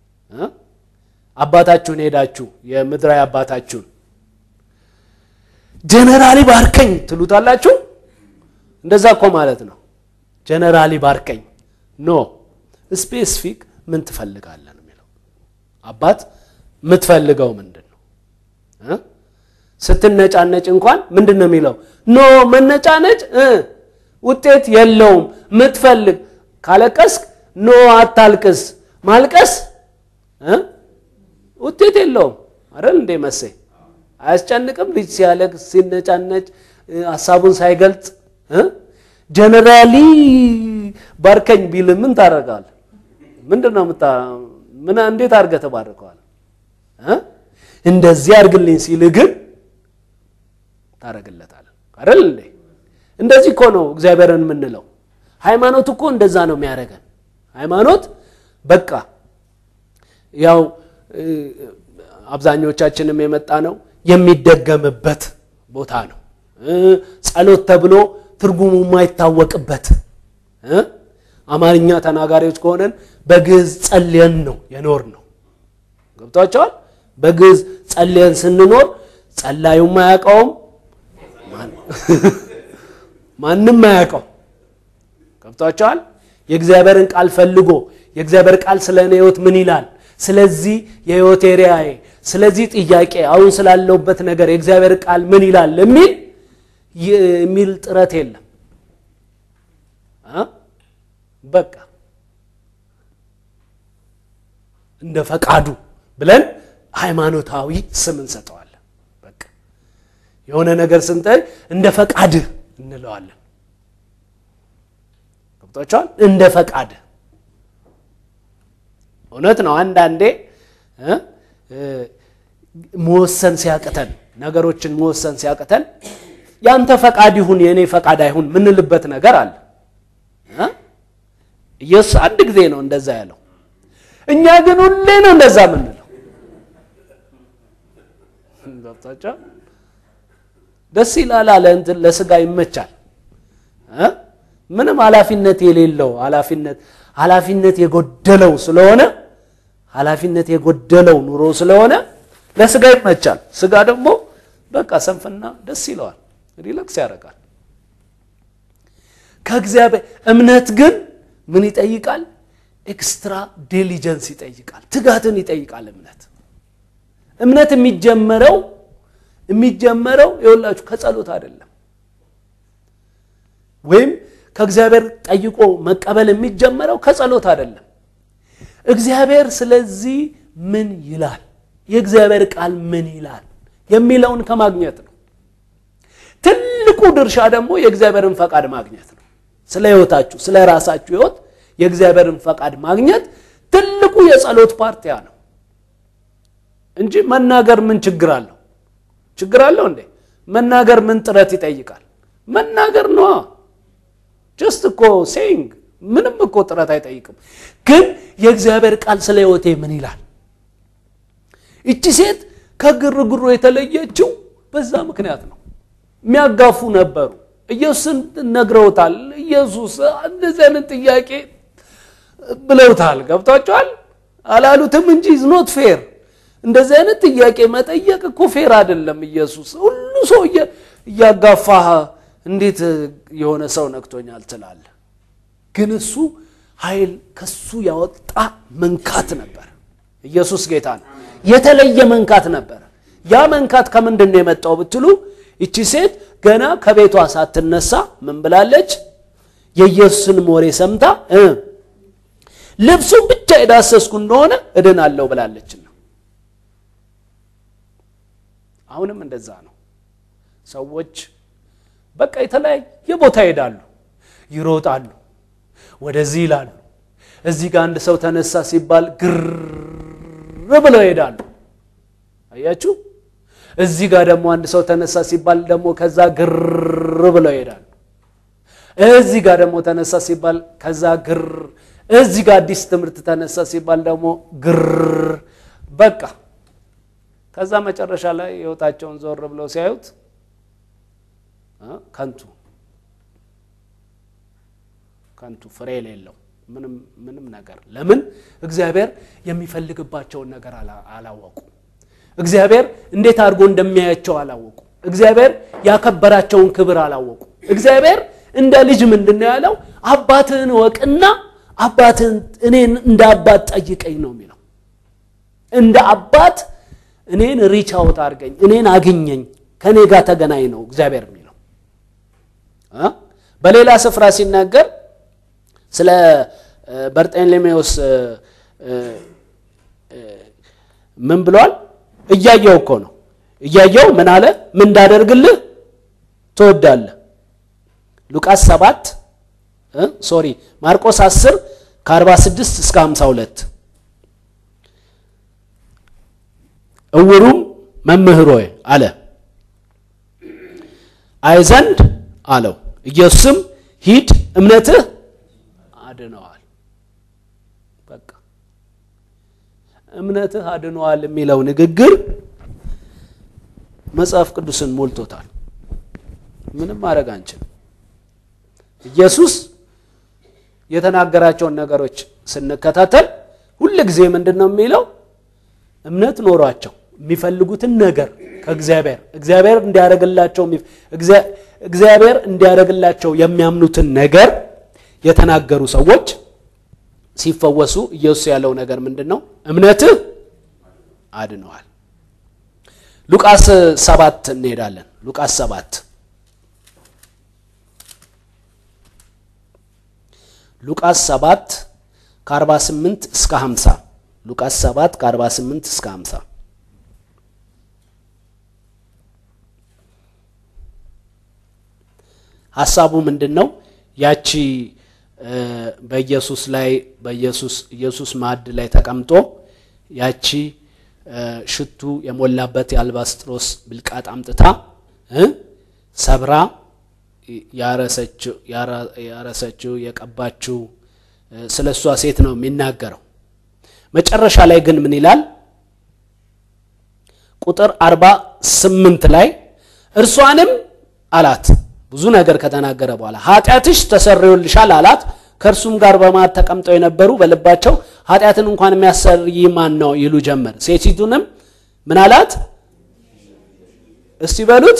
አባታችሁን ሄዳችሁ የምድራዊ አባታችሁን ጀነራሊ ባርከኝ ትሉታላችሁ። እንደዛ እኮ ማለት ነው። ጀነራሊ ባርከኝ ኖ ስፔሲፊክ ምን ትፈልጋለህ ነው የሚለው። አባት የምትፈልገው ምንድን ነው? ስትነጫነጭ እንኳን ምንድን ነው የሚለው? ኖ መነጫነጭ ውጤት የለውም። ምትፈልግ ካለቀስክ ኖ አታልቅስ። ማልቀስ ውጤት የለውም አይደል እንዴ መሰይ አያስጨንቅም? ልጅ ሲያለቅስ ሲነጫነጭ ሀሳቡን ሳይገልጽ ጀነራሊ ባርከኝ ቢል ምን ታደርጋለህ? ምንድን ነው ምን እንዴት አድርገህ ተባርከዋል? እንደዚህ አድርግልኝ ሲል ግን ታደርግለታለህ አይደል እንዴ? እንደዚህ እኮ ነው እግዚአብሔርን የምንለው። ሃይማኖት እኮ እንደዛ ነው የሚያደርገን። ሃይማኖት በቃ ያው አብዛኞቻችንም የመጣ ነው የሚደገምበት ቦታ ነው። ጸሎት ተብሎ ትርጉሙ የማይታወቅበት አማርኛ ተናጋሪዎች ከሆነን በግዕዝ ጸልየን ነው የኖር ነው። ገብቷቸዋል። በግዕዝ ጸልየን ስንኖር ጸላዩም አያውቀውም፣ ማንም አያውቀው። ገብቷቸዋል። የእግዚአብሔርን ቃል ፈልጎ የእግዚአብሔር ቃል ስለ እኔ ህይወት ምን ይላል፣ ስለዚህ የህይወት ኤሪያዬ፣ ስለዚህ ጥያቄ፣ አሁን ስላለሁበት ነገር የእግዚአብሔር ቃል ምን ይላል የሚል የሚል ጥረት የለም። በቃ እንደ ፈቃዱ ብለን ሃይማኖታዊ ስም እንሰጠዋለን። በቃ የሆነ ነገር ስንጠይ እንደ ፈቃድህ እንለዋለን። ገብቷቸዋል። እንደ ፈቃድህ እውነት ነው። አንዳንዴ መወሰን ሲያቅተን ነገሮችን መወሰን ሲያቅተን ያንተ ፈቃድ ይሁን የእኔ ፈቃድ አይሁን ምንልበት ነገር አለ። ኢየሱስ አንድ ጊዜ ነው እንደዛ ያለው። እኛ ግን ሁሌ ነው እንደዛ ምንለው። ገብታቸው ደስ ይላል አለ እንትን ለስጋ ይመቻል። ምንም ኃላፊነት የሌለው ኃላፊነት ኃላፊነት የጎደለው ስለሆነ ኃላፊነት የጎደለው ኑሮ ስለሆነ ለስጋ ይመቻል። ስጋ ደግሞ በቃ ሰንፍና ደስ ይለዋል፣ ሪላክስ ያደርጋል። ከእግዚአብሔር እምነት ግን ምን ይጠይቃል? ኤክስትራ ዲሊጀንስ ይጠይቃል፣ ትጋትን ይጠይቃል። እምነት እምነት የሚጀመረው የሚጀመረው የሁላችሁ ከጸሎት አይደለም ወይም ከእግዚአብሔር ጠይቆ መቀበል የሚጀመረው ከጸሎት አይደለም። እግዚአብሔር ስለዚህ ምን ይላል፣ የእግዚአብሔር ቃል ምን ይላል የሚለውን ከማግኘት ነው። ትልቁ ድርሻ ደግሞ የእግዚአብሔርን ፈቃድ ማግኘት ነው። ስለ ሕይወታችሁ ስለ ራሳችሁ ሕይወት የእግዚአብሔርን ፈቃድ ማግኘት ትልቁ የጸሎት ፓርቲያ ነው እንጂ መናገር ምን ችግር አለው? ችግር አለው እንዴ? መናገር ምን ጥረት ይጠይቃል? መናገር ነዋ። ጀስት እኮ ሴይንግ ምንም እኮ ጥረት አይጠይቅም። ግን የእግዚአብሔር ቃል ስለ ሕይወቴ ምን ይላል? እቺ ሴት ከግርግሩ የተለየችው በዛ ምክንያት ነው። የሚያጋፉ ነበሩ። ኢየሱስን ነግረውታል። ኢየሱስ እንደዚህ አይነት ጥያቄ ብለውታል። ገብቷቸዋል። አላሉትም እንጂ ኖት ፌር። እንደዚህ አይነት ጥያቄ መጠየቅ እኮ ፌር አይደለም። ኢየሱስ ሁሉ ሰው እያጋፋህ እንዴት የሆነ ሰው ነክቶኛል ትላለህ? ግን እሱ ኃይል ከሱ ያወጣ መንካት ነበር። ኢየሱስ ጌታ ነው። የተለየ መንካት ነበር። ያ መንካት ከምንድን ነው የመጣው ብትሉ ይቺ ሴት ገና ከቤቷ ሳትነሳ ምን ብላለች? የኢየሱስን ወሬ ሰምታ ልብሱን ብቻ የዳሰስኩ እንደሆነ እድናለሁ ብላለችና አሁንም እንደዛ ነው። ሰዎች በቃ የተለያየ ቦታ ይሄዳሉ፣ ይሮጣሉ፣ ወደዚህ ይላሉ። እዚህ ጋር አንድ ሰው ተነሳ ሲባል ግር ብለው ይሄዳሉ። አያችሁ። እዚህ ጋር ደግሞ አንድ ሰው ተነሳ ሲባል ደግሞ ከዛ ግር ብለው ይሄዳሉ። እዚህ ጋር ደግሞ ተነሳ ሲባል ከዛ ግር፣ እዚህ ጋር አዲስ ትምህርት ተነሳ ሲባል ደግሞ ግር በቃ ከዛ መጨረሻ ላይ ህይወታቸውን ዞር ብለው ሲያዩት ከንቱ ከንቱ ፍሬ የሌለው ምንም ምንም ነገር ለምን እግዚአብሔር የሚፈልግባቸውን ነገር አላወቁ። እግዚአብሔር እንዴት አድርጎ እንደሚያያቸው አላወቁ። እግዚአብሔር ያከበራቸውን ክብር አላወቁ። እግዚአብሔር እንደ ልጅ ምንድን ነው ያለው? አባትህን እወቅና አባትህን እኔን እንደ አባት ጠይቀኝ ነው የሚለው። እንደ አባት እኔን ሪች አውት አድርገኝ፣ እኔን አግኘኝ፣ ከእኔ ጋር ተገናኝ ነው እግዚአብሔር የሚለው። በሌላ ስፍራ ሲናገር ስለ በርጤሌሜዎስ ምን ብሏል? እያየው እኮ ነው እያየው ምን አለ? ምን እንዳደርግልህ ትወዳለህ? ሉቃስ 7 ሶሪ ማርቆስ 10 ከ46 እስከ 52 እውሩም መምህር ሆይ አለ አይ ዘንድ አለው። ኢየሱስም ሂድ እምነትህ አድነዋል። በቃ እምነትህ አድነዋል የሚለው ንግግር መጽሐፍ ቅዱስን ሞልቶታል። ምንም ማድረግ አንችልም። ኢየሱስ የተናገራቸውን ነገሮች ስንከታተል ሁል ጊዜ ምንድን ነው የሚለው? እምነት ኖሯቸው የሚፈልጉትን ነገር ከእግዚአብሔር እግዚአብሔር እንዲያደርግላቸው እግዚአብሔር እንዲያደርግላቸው የሚያምኑትን ነገር የተናገሩ ሰዎች ሲፈወሱ ኢየሱስ ያለው ነገር ምንድን ነው? እምነትህ አድነዋል። ሉቃስ ሰባት እንሄዳለን። ሉቃስ ሰባት ሉቃስ ሰባት ከ48 እስከ 50 ሉቃስ 7 ከ48 እስከ 50 ሀሳቡ ምንድን ነው? ያቺ በኢየሱስ ላይ በኢየሱስ ኢየሱስ ማዕድ ላይ ተቀምጦ ያቺ ሽቱ የሞላበት የአልባስጥሮስ ብልቃጥ አምጥታ ሰብራ ያረሰችው የቀባችው ስለ እሷ ሴት ነው የሚናገረው። መጨረሻ ላይ ግን ምን ይላል? ቁጥር አርባ ስምንት ላይ እርሷንም አላት ብዙ ነገር ከተናገረ በኋላ ኃጢአትሽ ተሰርዮልሻል አላት። ከእርሱም ጋር በማዕድ ተቀምጠው የነበሩ በልባቸው ኃጢአትን እንኳን የሚያሰርይ ማን ነው ይሉ ጀመር። ሴቲቱንም ምን አላት? እስቲ በሉት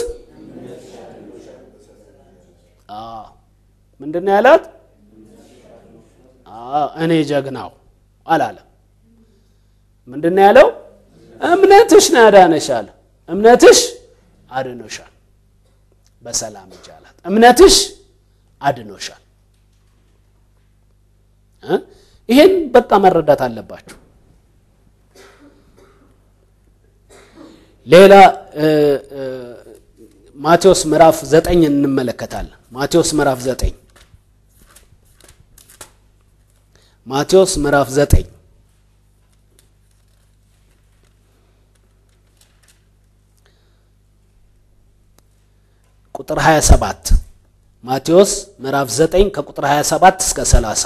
ምንድን ነው ያላት? እኔ ጀግናው አላለም። ምንድን ነው ያለው? እምነትሽ ነው ያዳነሽ አለ። እምነትሽ አድኖሻል፣ በሰላም ሂጂ አላት። እምነትሽ አድኖሻል። ይሄን በቃ መረዳት አለባችሁ። ሌላ ማቴዎስ ምዕራፍ ዘጠኝ እንመለከታለን። ማቴዎስ ምዕራፍ ዘጠኝ ማቴዎስ ምዕራፍ ዘጠኝ ቁጥር 27 ማቴዎስ ምዕራፍ 9 ከቁጥር 27 እስከ 30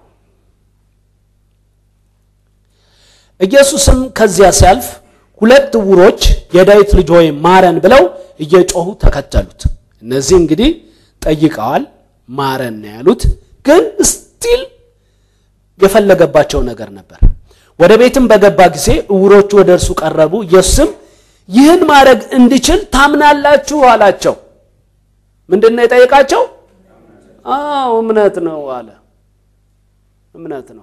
ኢየሱስም ከዚያ ሲያልፍ ሁለት ዕውሮች የዳዊት ልጅ ሆይ ማረን ብለው እየጮሁ ተከተሉት። እነዚህ እንግዲህ ጠይቀዋል፣ ማረን ነው ያሉት። ግን ስቲል የፈለገባቸው ነገር ነበር። ወደ ቤትም በገባ ጊዜ ዕውሮቹ ወደ እርሱ ቀረቡ። ኢየሱስም ይህን ማድረግ እንድችል ታምናላችሁ አላቸው። ምንድን ነው የጠየቃቸው? አዎ እምነት ነው አለ። እምነት ነው።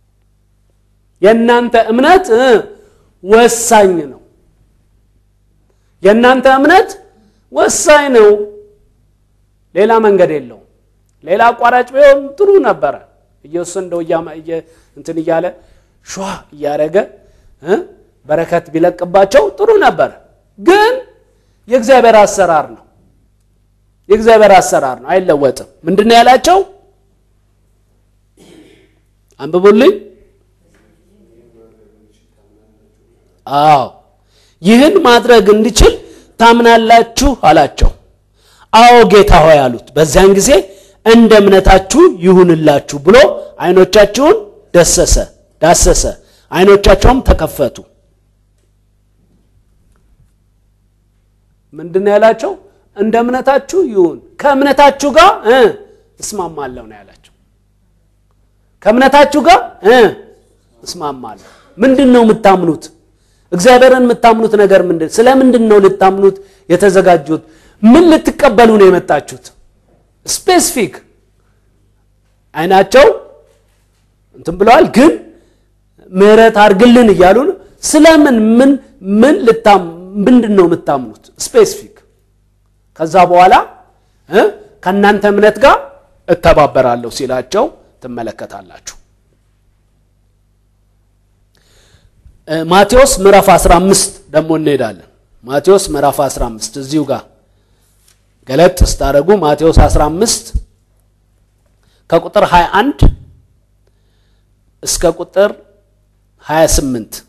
የእናንተ እምነት ወሳኝ ነው። የእናንተ እምነት ወሳኝ ነው። ሌላ መንገድ የለውም። ሌላ አቋራጭ ቢሆን ጥሩ ነበረ። ኢየሱስ እንደው እንትን እያለ ሸዋ እያደረገ በረከት ቢለቅባቸው ጥሩ ነበር። ግን የእግዚአብሔር አሰራር ነው። የእግዚአብሔር አሰራር ነው፣ አይለወጥም። ምንድን ነው ያላቸው? አንብቡልኝ። አዎ ይህን ማድረግ እንድችል ታምናላችሁ አላቸው። አዎ ጌታ ሆይ አሉት። በዚያን ጊዜ እንደ እምነታችሁ ይሁንላችሁ ብሎ ዓይኖቻችሁን ደሰሰ ዳሰሰ፣ ዓይኖቻቸውም ተከፈቱ። ምንድን ነው ያላቸው? እንደ እምነታችሁ ይሁን፣ ከእምነታችሁ ጋር እስማማለሁ ነው ያላቸው። ከእምነታችሁ ጋር እ እስማማለሁ። ምንድን ነው የምታምኑት? እግዚአብሔርን የምታምኑት ነገር ምንድን ስለ ምንድን ነው ልታምኑት የተዘጋጁት? ምን ልትቀበሉ ነው የመጣችሁት? ስፔሲፊክ አይናቸው እንትን ብለዋል፣ ግን ምህረት አድርግልን እያሉ ነው። ስለምን ምን ምን ልታም ምንድን ነው የምታምኑት? ስፔሲፊክ ከዛ በኋላ እ ከእናንተ እምነት ጋር እተባበራለሁ ሲላቸው ትመለከታላችሁ። ማቴዎስ ምዕራፍ 15 ደግሞ እንሄዳለን። ማቴዎስ ምዕራፍ 15 እዚሁ ጋር ገለጥ ስታደርጉ ማቴዎስ 15 ከቁጥር 21 እስከ ቁጥር 28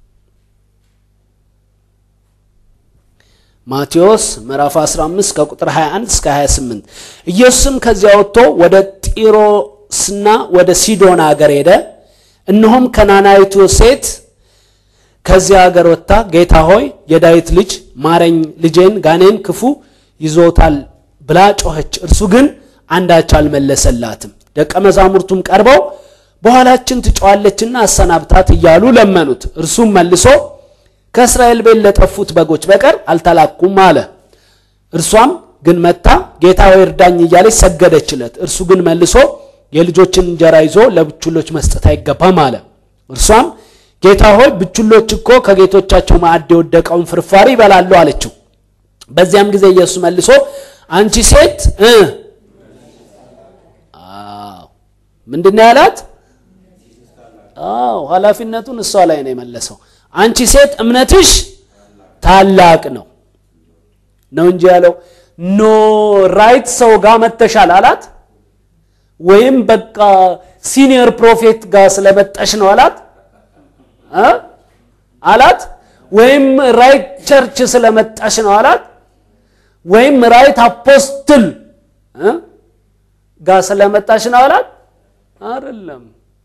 ማቴዎስ ምዕራፍ 15 ከቁጥር 21 እስከ 28 ኢየሱስም ከዚያ ወጥቶ ወደ ጢሮስና ወደ ሲዶና አገር ሄደ። እነሆም ከናናይቱ ሴት ከዚያ አገር ወጥታ ጌታ ሆይ የዳዊት ልጅ ማረኝ፣ ልጄን ጋኔን ክፉ ይዞታል ብላ ጮኸች። እርሱ ግን አንዳች አልመለሰላትም። ደቀ መዛሙርቱም ቀርበው በኋላችን ትጮኻለችና አሰናብታት እያሉ ለመኑት። እርሱም መልሶ ከእስራኤል ቤት ለጠፉት በጎች በቀር አልተላኩም አለ። እርሷም ግን መታ ጌታ ሆይ እርዳኝ እያለች ሰገደችለት። እርሱ ግን መልሶ የልጆችን እንጀራ ይዞ ለብቹሎች መስጠት አይገባም አለ። እርሷም ጌታ ሆይ ብቹሎች እኮ ከጌቶቻቸው ማዕድ የወደቀውን ፍርፋሪ ይበላሉ አለችው። በዚያም ጊዜ ኢየሱስ መልሶ አንቺ ሴት እ አዎ ምንድን ነው ያላት? አዎ ኃላፊነቱን እሷ ላይ ነው የመለሰው። አንቺ ሴት እምነትሽ ታላቅ ነው ነው እንጂ ያለው ኖ ራይት ሰው ጋር መተሻል አላት። ወይም በቃ ሲኒየር ፕሮፌት ጋር ስለመጠሽ ነው አላት እ አላት ወይም ራይት ቸርች ስለመጣሽ ነው አላት ወይም ራይት አፖስትል እ ጋር ስለመጣሽ ነው አላት አይደለም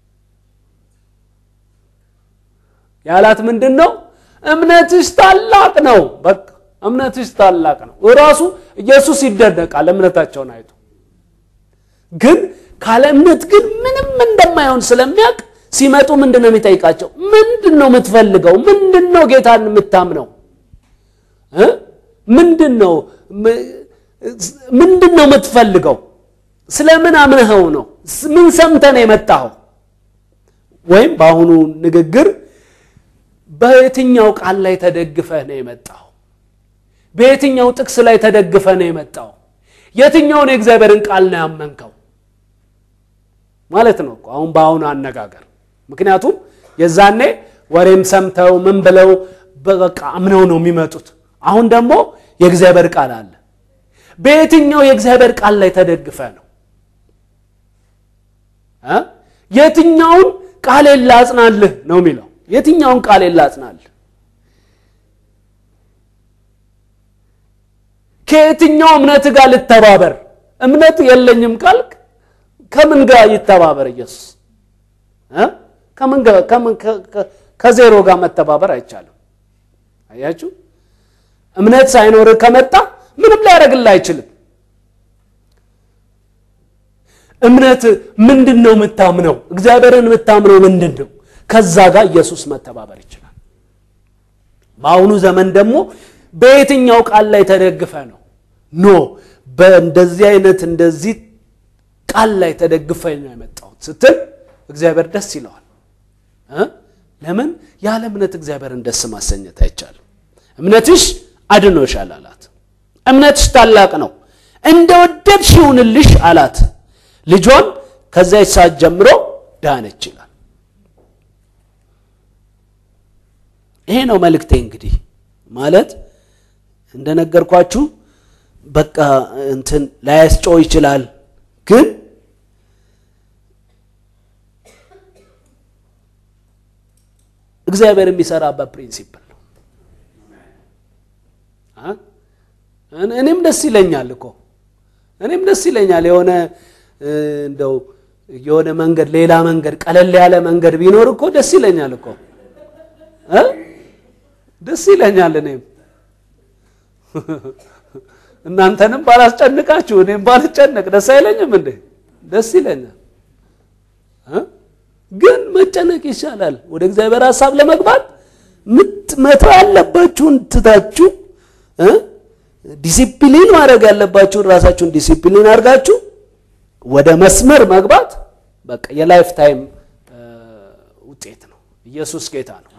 ያላት ምንድን ነው እምነትሽ ታላቅ ነው በቃ እምነትሽ ታላቅ ነው እራሱ ኢየሱስ ይደነቃል እምነታቸውን አይቶ ግን ካለ እምነት ግን ምንም እንደማይሆን ስለሚያውቅ ሲመጡ ምንድን ነው የሚጠይቃቸው ምንድን ነው የምትፈልገው ምንድን ነው ጌታን የምታምነው እ ምንድን ነው ምንድን ነው የምትፈልገው ስለምን አምነኸው ነው ምን ሰምተህ ነው የመጣኸው ወይም በአሁኑ ንግግር በየትኛው ቃል ላይ ተደግፈህ ነው የመጣው? በየትኛው ጥቅስ ላይ ተደግፈህ ነው የመጣው? የትኛውን የእግዚአብሔርን ቃል ነው ያመንከው ማለት ነው እኮ አሁን በአሁኑ አነጋገር። ምክንያቱም የዛኔ ወሬም ሰምተው ምን ብለው በቃ አምነው ነው የሚመጡት። አሁን ደግሞ የእግዚአብሔር ቃል አለ። በየትኛው የእግዚአብሔር ቃል ላይ ተደግፈህ ነው እ የትኛውን ቃሌን ላጽናልህ ነው የሚለው የትኛውን ቃል ላጽናል? ከየትኛው እምነት ጋር ልተባበር? እምነት የለኝም ካልክ ከምን ጋር ይተባበር ኢየሱስ? ከምን ከዜሮ ጋር መተባበር አይቻልም። አያችሁ፣ እምነት ሳይኖርህ ከመጣ ምንም ሊያደርግልህ አይችልም። እምነት ምንድን ነው የምታምነው? እግዚአብሔርን የምታምነው ምንድን ነው? ከዛ ጋር ኢየሱስ መተባበር ይችላል። በአሁኑ ዘመን ደግሞ በየትኛው ቃል ላይ ተደግፈ ነው? ኖ በእንደዚህ አይነት እንደዚህ ቃል ላይ ተደግፈ ነው የመጣሁት ስትል እግዚአብሔር ደስ ይለዋል። ለምን? ያለ እምነት እግዚአብሔርን ደስ ማሰኘት አይቻልም። እምነትሽ አድኖሻል አላት። እምነትሽ ታላቅ ነው፣ እንደ ወደድሽ ይሁንልሽ አላት። ልጇን ከዚያች ሰዓት ጀምሮ ዳነች ይላል። ይሄ ነው መልእክቴ። እንግዲህ ማለት እንደነገርኳችሁ በቃ እንትን ላያስጮህ ይችላል፣ ግን እግዚአብሔር የሚሰራበት ፕሪንሲፕል ነው። እኔም ደስ ይለኛል እኮ እኔም ደስ ይለኛል የሆነ እንደው የሆነ መንገድ ሌላ መንገድ ቀለል ያለ መንገድ ቢኖር እኮ ደስ ይለኛል እኮ ደስ ይለኛል። እኔም እናንተንም ባላስጨንቃችሁ እኔም ባልጨነቅ ደስ አይለኝም እንዴ? ደስ ይለኛል። ግን መጨነቅ ይሻላል። ወደ እግዚአብሔር ሀሳብ ለመግባት መተው ያለባችሁን ትታችሁ ዲሲፕሊን ማድረግ ያለባችሁን ራሳችሁን ዲሲፕሊን አድርጋችሁ ወደ መስመር መግባት በቃ የላይፍ ታይም ውጤት ነው። ኢየሱስ ጌታ ነው።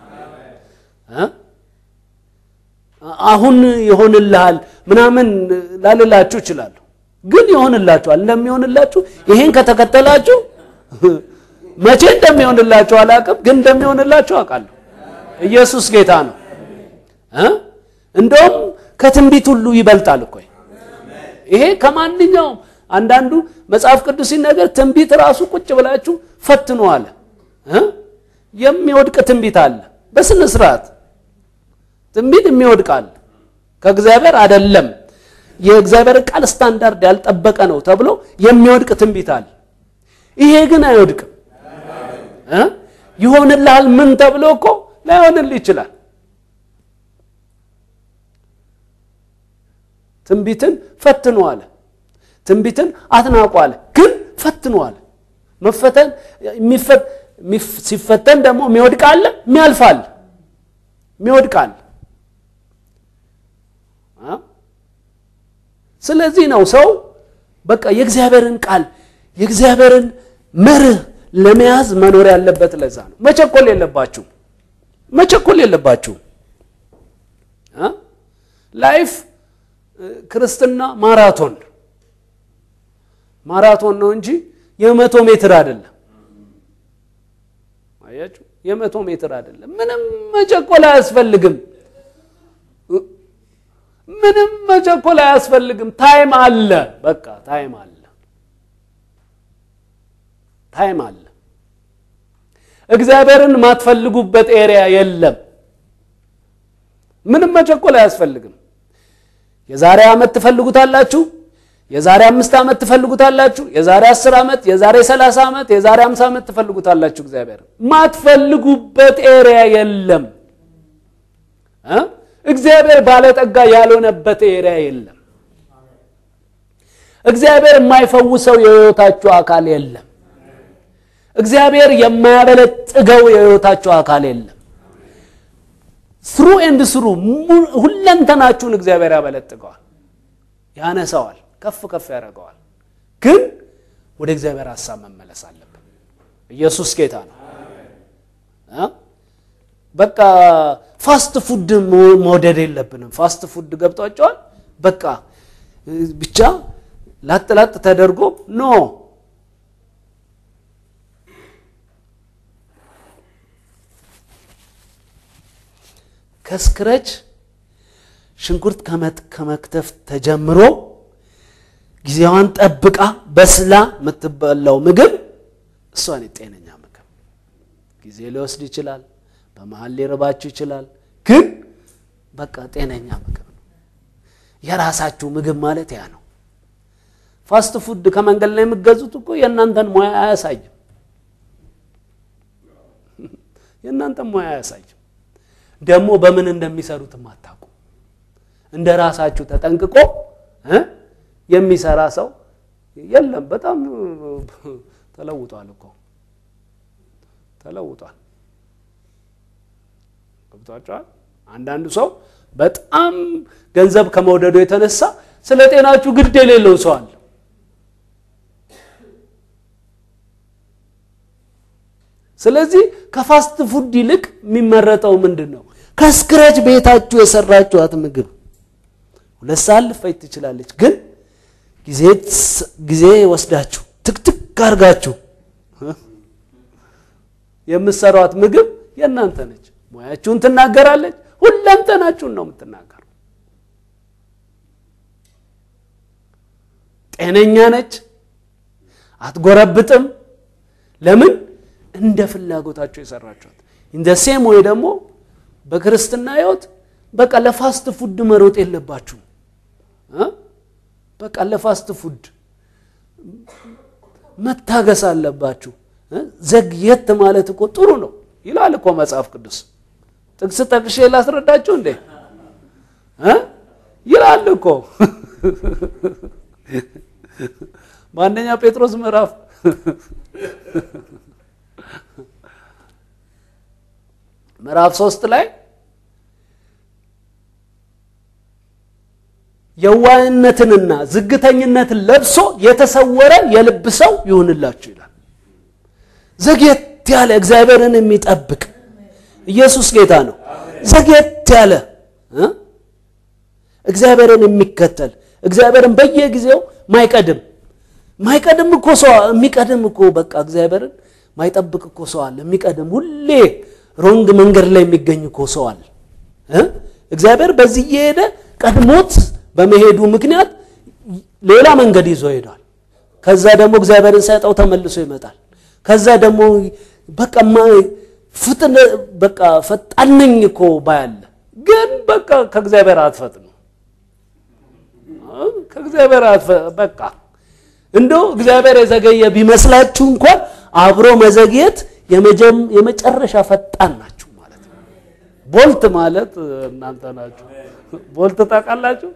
አሁን ይሆንልሃል ምናምን ላልላችሁ እችላለሁ፣ ግን ይሆንላችኋል። እንደሚሆንላችሁ ይሄን ከተከተላችሁ መቼ እንደሚሆንላችሁ አላውቅም፣ ግን እንደሚሆንላችሁ አውቃለሁ። ኢየሱስ ጌታ ነው። እንደውም ከትንቢት ሁሉ ይበልጣል እኮ ይሄ ከማንኛውም አንዳንዱ መጽሐፍ ቅዱስ ሲነገር ትንቢት ራሱ ቁጭ ብላችሁ ፈትኑ አለ። የሚወድቅ ትንቢት አለ። በስነ ስርዓት ትንቢት የሚወድቅ አለ። ከእግዚአብሔር አይደለም የእግዚአብሔር ቃል ስታንዳርድ ያልጠበቀ ነው ተብሎ የሚወድቅ ትንቢት አለ። ይሄ ግን አይወድቅም። ይሆንልሃል ምን ተብሎ እኮ ላይሆንልህ ይችላል። ትንቢትን ፈትኑ አለ። ትንቢትን አትናቁ አለ። ግን ፈትኑ አለ። መፈተን ሲፈተን ደግሞ የሚወድቅ አለ፣ የሚያልፍ አለ፣ የሚወድቅ አለ። ስለዚህ ነው ሰው በቃ የእግዚአብሔርን ቃል የእግዚአብሔርን መርህ ለመያዝ መኖር ያለበት። ለዛ ነው መቸኮል የለባችሁ መቸኮል የለባችሁ። ላይፍ ክርስትና ማራቶን ማራቶን ነው እንጂ የመቶ ሜትር አይደለም። አያችሁ፣ የመቶ ሜትር አይደለም። ምንም መቸኮል አያስፈልግም። ምንም መቸኮል አያስፈልግም። ታይም አለ። በቃ ታይም አለ። ታይም አለ። እግዚአብሔርን የማትፈልጉበት ኤሪያ የለም። ምንም መቸኮል አያስፈልግም። የዛሬ ዓመት ትፈልጉታላችሁ። የዛሬ አምስት ዓመት ትፈልጉታላችሁ። የዛሬ አስር ዓመት፣ የዛሬ ሰላሳ ዓመት፣ የዛሬ አምሳ ዓመት ትፈልጉታላችሁ። እግዚአብሔር ማትፈልጉበት ኤሪያ የለም። እግዚአብሔር ባለጠጋ ያልሆነበት ኤሪያ የለም። እግዚአብሔር የማይፈውሰው የሕይወታችሁ አካል የለም። እግዚአብሔር የማያበለጥገው የሕይወታችሁ አካል የለም። ስሩ ኤንድ ስሩ ሁለንተናችሁን እግዚአብሔር ያበለጥገዋል፣ ያነሳዋል፣ ከፍ ከፍ ያደርገዋል። ግን ወደ እግዚአብሔር ሀሳብ መመለስ አለብን። ኢየሱስ ጌታ ነው። በቃ ፋስት ፉድ መውደድ የለብንም። ፋስት ፉድ ገብቷቸዋል። በቃ ብቻ ላጥ ላጥ ተደርጎ ኖ ከስክረች ሽንኩርት ከመክተፍ ተጀምሮ ጊዜዋን ጠብቃ በስላ የምትበላው ምግብ እሷን ጤነኛ ምግብ ጊዜ ሊወስድ ይችላል። በመሀል ሊርባችሁ ይችላል። ግን በቃ ጤነኛ ምግብ ነው። የራሳችሁ ምግብ ማለት ያ ነው። ፋስት ፉድ ከመንገድ ላይ የምትገዙት እኮ የእናንተን ሙያ አያሳይም። የእናንተን ሙያ አያሳይም። ደግሞ በምን እንደሚሰሩትም አታውቁ። እንደ ራሳችሁ ተጠንቅቆ የሚሰራ ሰው የለም። በጣም ተለውጧል እኮ ተለውጧል። ገብቷቸዋል። አንዳንዱ ሰው በጣም ገንዘብ ከመውደዱ የተነሳ ስለ ጤናችሁ ግድ የሌለው ሰው አለ። ስለዚህ ከፋስት ፉድ ይልቅ የሚመረጠው ምንድን ነው? ከስክረች ቤታችሁ የሰራችኋት ምግብ ሁለት ሰዓት ልፈጅ ትችላለች፣ ግን ጊዜ ወስዳችሁ ትክትክ አድርጋችሁ የምትሰሯት ምግብ የእናንተ ነች። ሙያችሁን ትናገራለች። ሁለንተናችሁን ነው የምትናገሩ። ጤነኛ ነች፣ አትጎረብጥም። ለምን? እንደ ፍላጎታችሁ የሰራችኋት። እንደ ሴም ወይ ደግሞ በክርስትና ሕይወት በቃ ለፋስት ፉድ መሮጥ የለባችሁም። በቃ ለፋስት ፉድ መታገስ አለባችሁ። ዘግየት ማለት እኮ ጥሩ ነው ይላል እኮ መጽሐፍ ቅዱስ። ጥቅስ ጠቅሼ ላስረዳችሁ እንዴ ይላል እኮ በአንደኛ ጴጥሮስ ምዕራፍ ምዕራፍ ሶስት ላይ የዋህነትንና ዝግተኝነትን ለብሶ የተሰወረ የልብ ሰው ይሁንላችሁ ይላል። ዘግየት ያለ እግዚአብሔርን የሚጠብቅ ኢየሱስ ጌታ ነው። ዘግየት ያለ እ እግዚአብሔርን የሚከተል እግዚአብሔርን በየጊዜው ማይቀድም ማይቀድም እኮ ሰው የሚቀድም እኮ በቃ እግዚአብሔርን ማይጠብቅ እኮ ሰው አለ። የሚቀድም ሁሌ ሮንግ መንገድ ላይ የሚገኝ እኮ ሰው አለ እ እግዚአብሔር በዚህ እየሄደ ቀድሞት በመሄዱ ምክንያት ሌላ መንገድ ይዞ ሄዷል። ከዛ ደግሞ እግዚአብሔርን ሳይጠው ተመልሶ ይመጣል። ከዛ ደግሞ በቃ ፍጥነ በቃ ፈጣን ነኝ እኮ ባያለ ግን በቃ ከእግዚአብሔር አትፈጥኑ ከእግዚአብሔር በቃ እንደው እግዚአብሔር የዘገየ ቢመስላችሁ እንኳን አብሮ መዘግየት የመጨረሻ ፈጣን ናችሁ ማለት ነው። ቦልት ማለት እናንተ ናችሁ። ቦልት ታውቃላችሁ?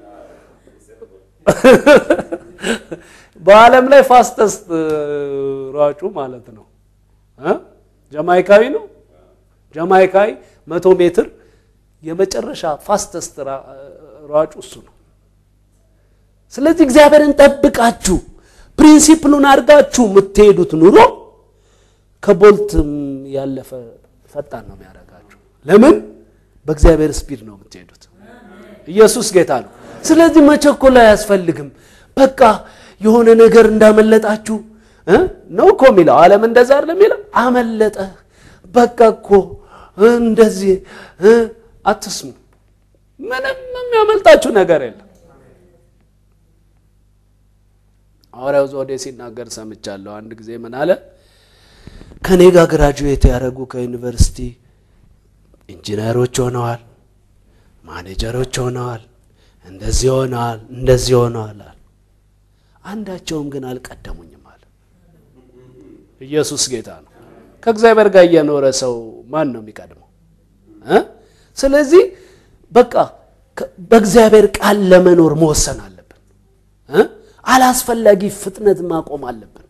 በዓለም ላይ ፋስተስት ሯጩ ማለት ነው። ጀማይካዊ ነው። ጀማይካዊ መቶ ሜትር የመጨረሻ ፋስተስት ሯጩ እሱ ነው። ስለዚህ እግዚአብሔርን ጠብቃችሁ ፕሪንሲፕሉን አድርጋችሁ የምትሄዱት ኑሮ ከቦልትም ያለፈ ፈጣን ነው የሚያደርጋችሁ። ለምን? በእግዚአብሔር ስፒድ ነው የምትሄዱት። ኢየሱስ ጌታ ነው። ስለዚህ መቸኮል አያስፈልግም። በቃ የሆነ ነገር እንዳመለጣችሁ ነው እኮ የሚለው ዓለም እንደዛ አይደለም የሚለው አመለጠ በቃ እኮ እንደዚህ አትስሙ። ምንም የሚያመልጣችሁ ነገር የለም። ሐዋርያው ዘውዴ ሲናገር ሰምቻለሁ። አንድ ጊዜ ምን አለ? ከኔ ጋር ግራጁዌት ያደረጉ ከዩኒቨርሲቲ ኢንጂነሮች ሆነዋል፣ ማኔጀሮች ሆነዋል፣ እንደዚህ ሆነዋል፣ እንደዚህ ሆነዋል አለ። አንዳቸውም ግን አልቀደሙኝም አለ። ኢየሱስ ጌታ ነው። ከእግዚአብሔር ጋር እየኖረ ሰው ማን ነው የሚቀድመው? ስለዚህ በቃ በእግዚአብሔር ቃል ለመኖር መወሰን አለብን። አላስፈላጊ ፍጥነት ማቆም አለብን።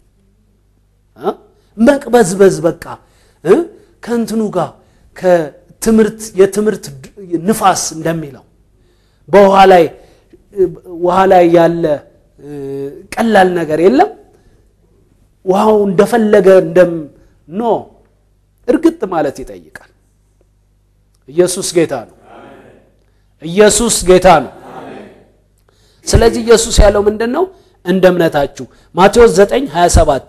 መቅበዝበዝ በቃ ከእንትኑ ጋር ከትምህርት የትምህርት ንፋስ እንደሚለው በውሃ ላይ ውሃ ላይ ያለ ቀላል ነገር የለም። ውሃው እንደፈለገ እንደም ኖ እርግጥ ማለት ይጠይቃል። ኢየሱስ ጌታ ነው። ኢየሱስ ጌታ ነው። ስለዚህ ኢየሱስ ያለው ምንድን ነው? እንደ እምነታችሁ ማቴዎስ 9 27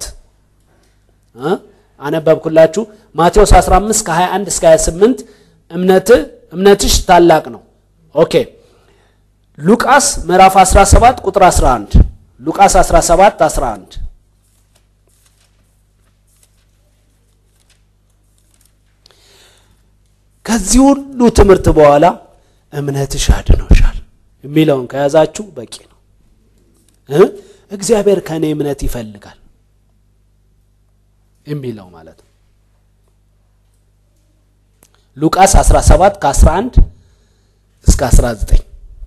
አነበብኩላችሁ። ማቴዎስ 15 ከ21 እስከ 28 እምነት እምነትሽ ታላቅ ነው። ኦኬ ሉቃስ ምዕራፍ 17 ቁጥር 11 ሉቃስ 17 11 ከዚህ ሁሉ ትምህርት በኋላ እምነትሽ አድኖሻል የሚለውን ከያዛችሁ በቂ ነው። እግዚአብሔር ከእኔ እምነት ይፈልጋል የሚለው ማለት ነው። ሉቃስ 17 ከ11 እስከ 19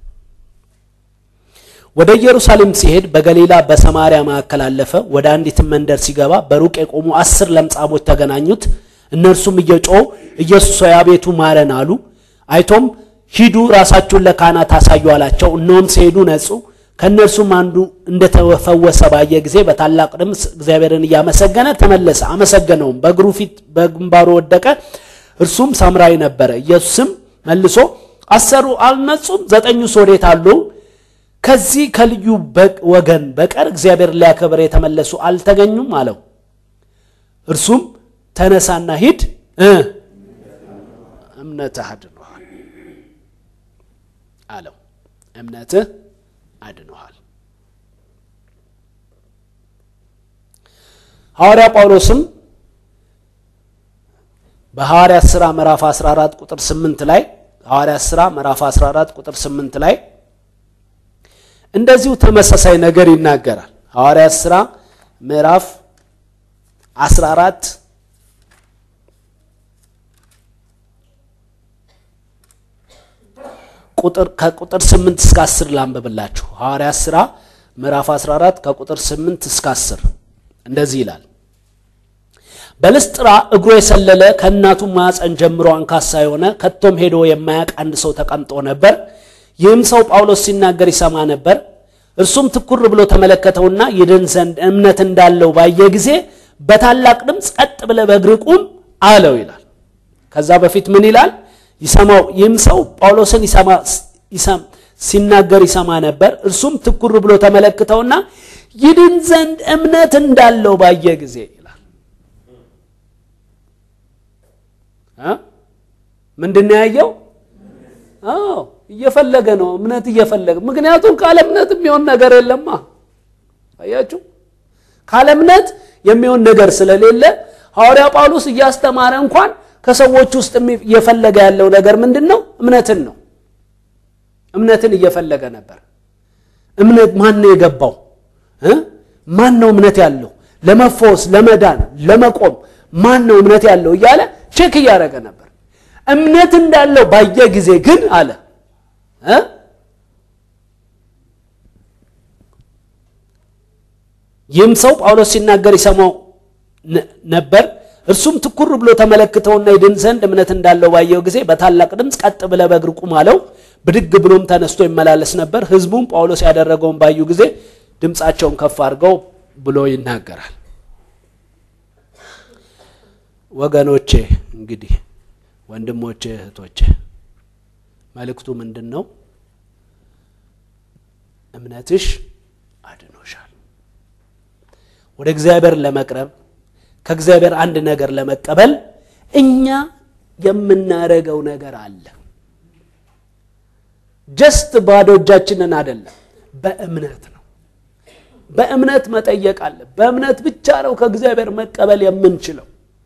ወደ ኢየሩሳሌም ሲሄድ በገሊላ በሰማርያ መካከል አለፈ። ወደ አንዲት መንደር ሲገባ በሩቅ የቆሙ አስር ለምጻሞች ተገናኙት። እነርሱም እየጮሁ ኢየሱስ ሆይ አቤቱ ማረን አሉ። አይቶም ሂዱ ራሳችሁን ለካህናት አሳዩ አላቸው። እነሆም ሲሄዱ ነጹ። ከእነርሱም አንዱ እንደተፈወሰ ባየ ጊዜ በታላቅ ድምፅ እግዚአብሔርን እያመሰገነ ተመለሰ። አመሰገነውም፣ በእግሩ ፊት በግንባሩ ወደቀ። እርሱም ሳምራዊ ነበረ። ኢየሱስም መልሶ አሰሩ አልነጹም? ዘጠኙስ ወዴት አሉ? ከዚህ ከልዩ ወገን በቀር እግዚአብሔር ሊያከብር የተመለሱ አልተገኙም አለው። እርሱም ተነሳና ሂድ እምነትህ አድኖሃል አለው። እምነትህ አድኖሃል። ሐዋርያ ጳውሎስም በሐዋርያት ሥራ ምዕራፍ 14 ቁጥር 8 ላይ ሐዋርያት ሥራ ምዕራፍ 14 ቁጥር 8 ላይ እንደዚሁ ተመሳሳይ ነገር ይናገራል። ሐዋርያት ሥራ ምዕራፍ 14 ቁጥር ከቁጥር 8 እስከ 10 ላንብብላችሁ። ሐዋርያት ሥራ ምዕራፍ 14 ከቁጥር 8 እስከ 10 እንደዚህ ይላል። በልስጥራ እግሩ የሰለለ ከእናቱ ማፀን ጀምሮ አንካሳ የሆነ ከቶም ሄዶ የማያውቅ አንድ ሰው ተቀምጦ ነበር። ይህም ሰው ጳውሎስ ሲናገር ይሰማ ነበር። እርሱም ትኩር ብሎ ተመለከተውና ይድን ዘንድ እምነት እንዳለው ባየ ጊዜ በታላቅ ድምፅ ቀጥ ብለህ በእግር ቁም አለው ይላል። ከዛ በፊት ምን ይላል? ይሰማው ይህም ሰው ጳውሎስን ሲናገር ይሰማ ነበር። እርሱም ትኩር ብሎ ተመለክተውና ይድን ዘንድ እምነት እንዳለው ባየ ጊዜ ይላል። ምንድን ነው ያየው? አዎ እየፈለገ ነው፣ እምነት እየፈለገ ምክንያቱም ካለ እምነት የሚሆን ነገር የለማ። አያችሁ፣ ካለ እምነት የሚሆን ነገር ስለሌለ ሐዋርያ ጳውሎስ እያስተማረ እንኳን ከሰዎች ውስጥ እየፈለገ ያለው ነገር ምንድን ነው? እምነትን ነው። እምነትን እየፈለገ ነበር። እምነት ማን ነው የገባው? ማን ነው እምነት ያለው ለመፈወስ፣ ለመዳን፣ ለመቆም ማን ነው እምነት ያለው እያለ ቼክ እያደረገ ነበር። እምነት እንዳለው ባየ ጊዜ ግን አለ ይህም ሰው ጳውሎስ ሲናገር ይሰማው ነበር። እርሱም ትኩር ብሎ ተመለክተውና ይድን ዘንድ እምነት እንዳለው ባየው ጊዜ በታላቅ ድምፅ ቀጥ ብለህ በእግር ቁም አለው። ብድግ ብሎም ተነስቶ ይመላለስ ነበር። ሕዝቡም ጳውሎስ ያደረገውን ባዩ ጊዜ ድምፃቸውን ከፍ አድርገው ብሎ ይናገራል። ወገኖቼ እንግዲህ ወንድሞቼ፣ እህቶቼ መልእክቱ ምንድን ነው? እምነትሽ አድኖሻል። ወደ እግዚአብሔር ለመቅረብ ከእግዚአብሔር አንድ ነገር ለመቀበል እኛ የምናደርገው ነገር አለ። ጀስት ባዶ እጃችንን አይደለም፣ በእምነት ነው። በእምነት መጠየቅ አለ። በእምነት ብቻ ነው ከእግዚአብሔር መቀበል የምንችለው።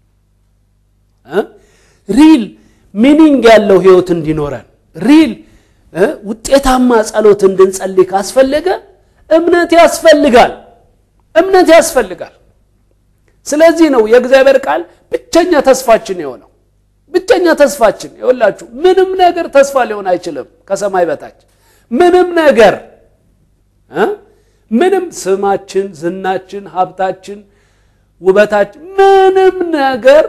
ሪል ሚኒንግ ያለው ህይወት እንዲኖረን ሪል ውጤታማ ጸሎት እንድንጸልይ ካስፈለገ እምነት ያስፈልጋል። እምነት ያስፈልጋል። ስለዚህ ነው የእግዚአብሔር ቃል ብቸኛ ተስፋችን የሆነው። ብቸኛ ተስፋችን ይኸውላችሁ፣ ምንም ነገር ተስፋ ሊሆን አይችልም ከሰማይ በታች ምንም ነገር ምንም ስማችን፣ ዝናችን፣ ሀብታችን፣ ውበታችን ምንም ነገር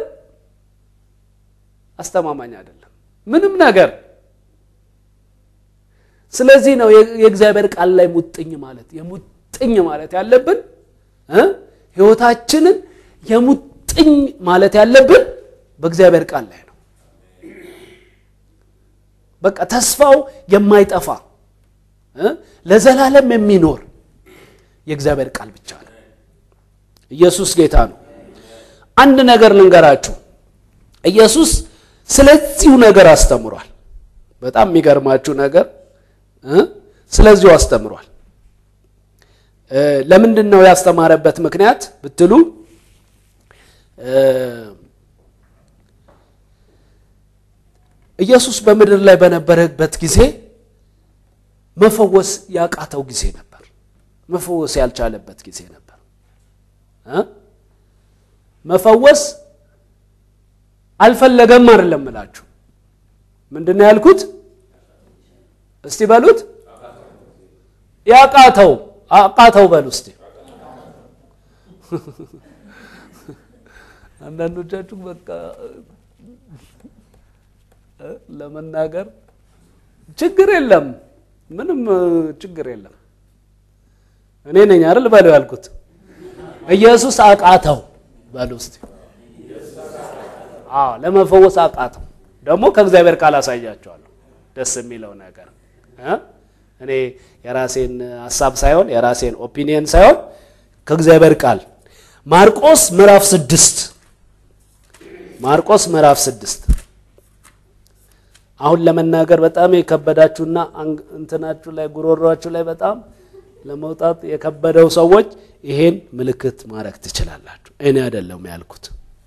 አስተማማኝ አይደለም። ምንም ነገር ስለዚህ ነው የእግዚአብሔር ቃል ላይ ሙጥኝ ማለት የሙጥኝ ማለት ያለብን ህይወታችንን የሙጥኝ ማለት ያለብን በእግዚአብሔር ቃል ላይ ነው። በቃ ተስፋው የማይጠፋ ለዘላለም የሚኖር የእግዚአብሔር ቃል ብቻ ነው። ኢየሱስ ጌታ ነው። አንድ ነገር ልንገራችሁ። ኢየሱስ ስለዚሁ ነገር አስተምሯል። በጣም የሚገርማችሁ ነገር ስለዚሁ አስተምሯል። ለምንድን ነው ያስተማረበት ምክንያት ብትሉ ኢየሱስ በምድር ላይ በነበረበት ጊዜ መፈወስ ያቃተው ጊዜ ነበር። መፈወስ ያልቻለበት ጊዜ ነበር። መፈወስ አልፈለገም አይደለም እላችሁ። ምንድን ነው ያልኩት? እስቲ በሉት። ያቃተው አቃተው በሉ እስቲ። አንዳንዶቻችሁ በቃ ለመናገር ችግር የለም፣ ምንም ችግር የለም። እኔ ነኝ አይደል በሉ ያልኩት። ኢየሱስ አቃተው በሉ እስቲ። አዎ ለመፈወስ አቃተው። ደግሞ ከእግዚአብሔር ቃል አሳያቸዋለሁ ደስ የሚለው ነገር እኔ የራሴን ሀሳብ ሳይሆን የራሴን ኦፒኒየን ሳይሆን ከእግዚአብሔር ቃል ማርቆስ ምዕራፍ ስድስት ማርቆስ ምዕራፍ ስድስት አሁን ለመናገር በጣም የከበዳችሁና እንትናችሁ ላይ ጉሮሯችሁ ላይ በጣም ለመውጣት የከበደው ሰዎች ይሄን ምልክት ማድረግ ትችላላችሁ። እኔ አይደለም ያልኩት።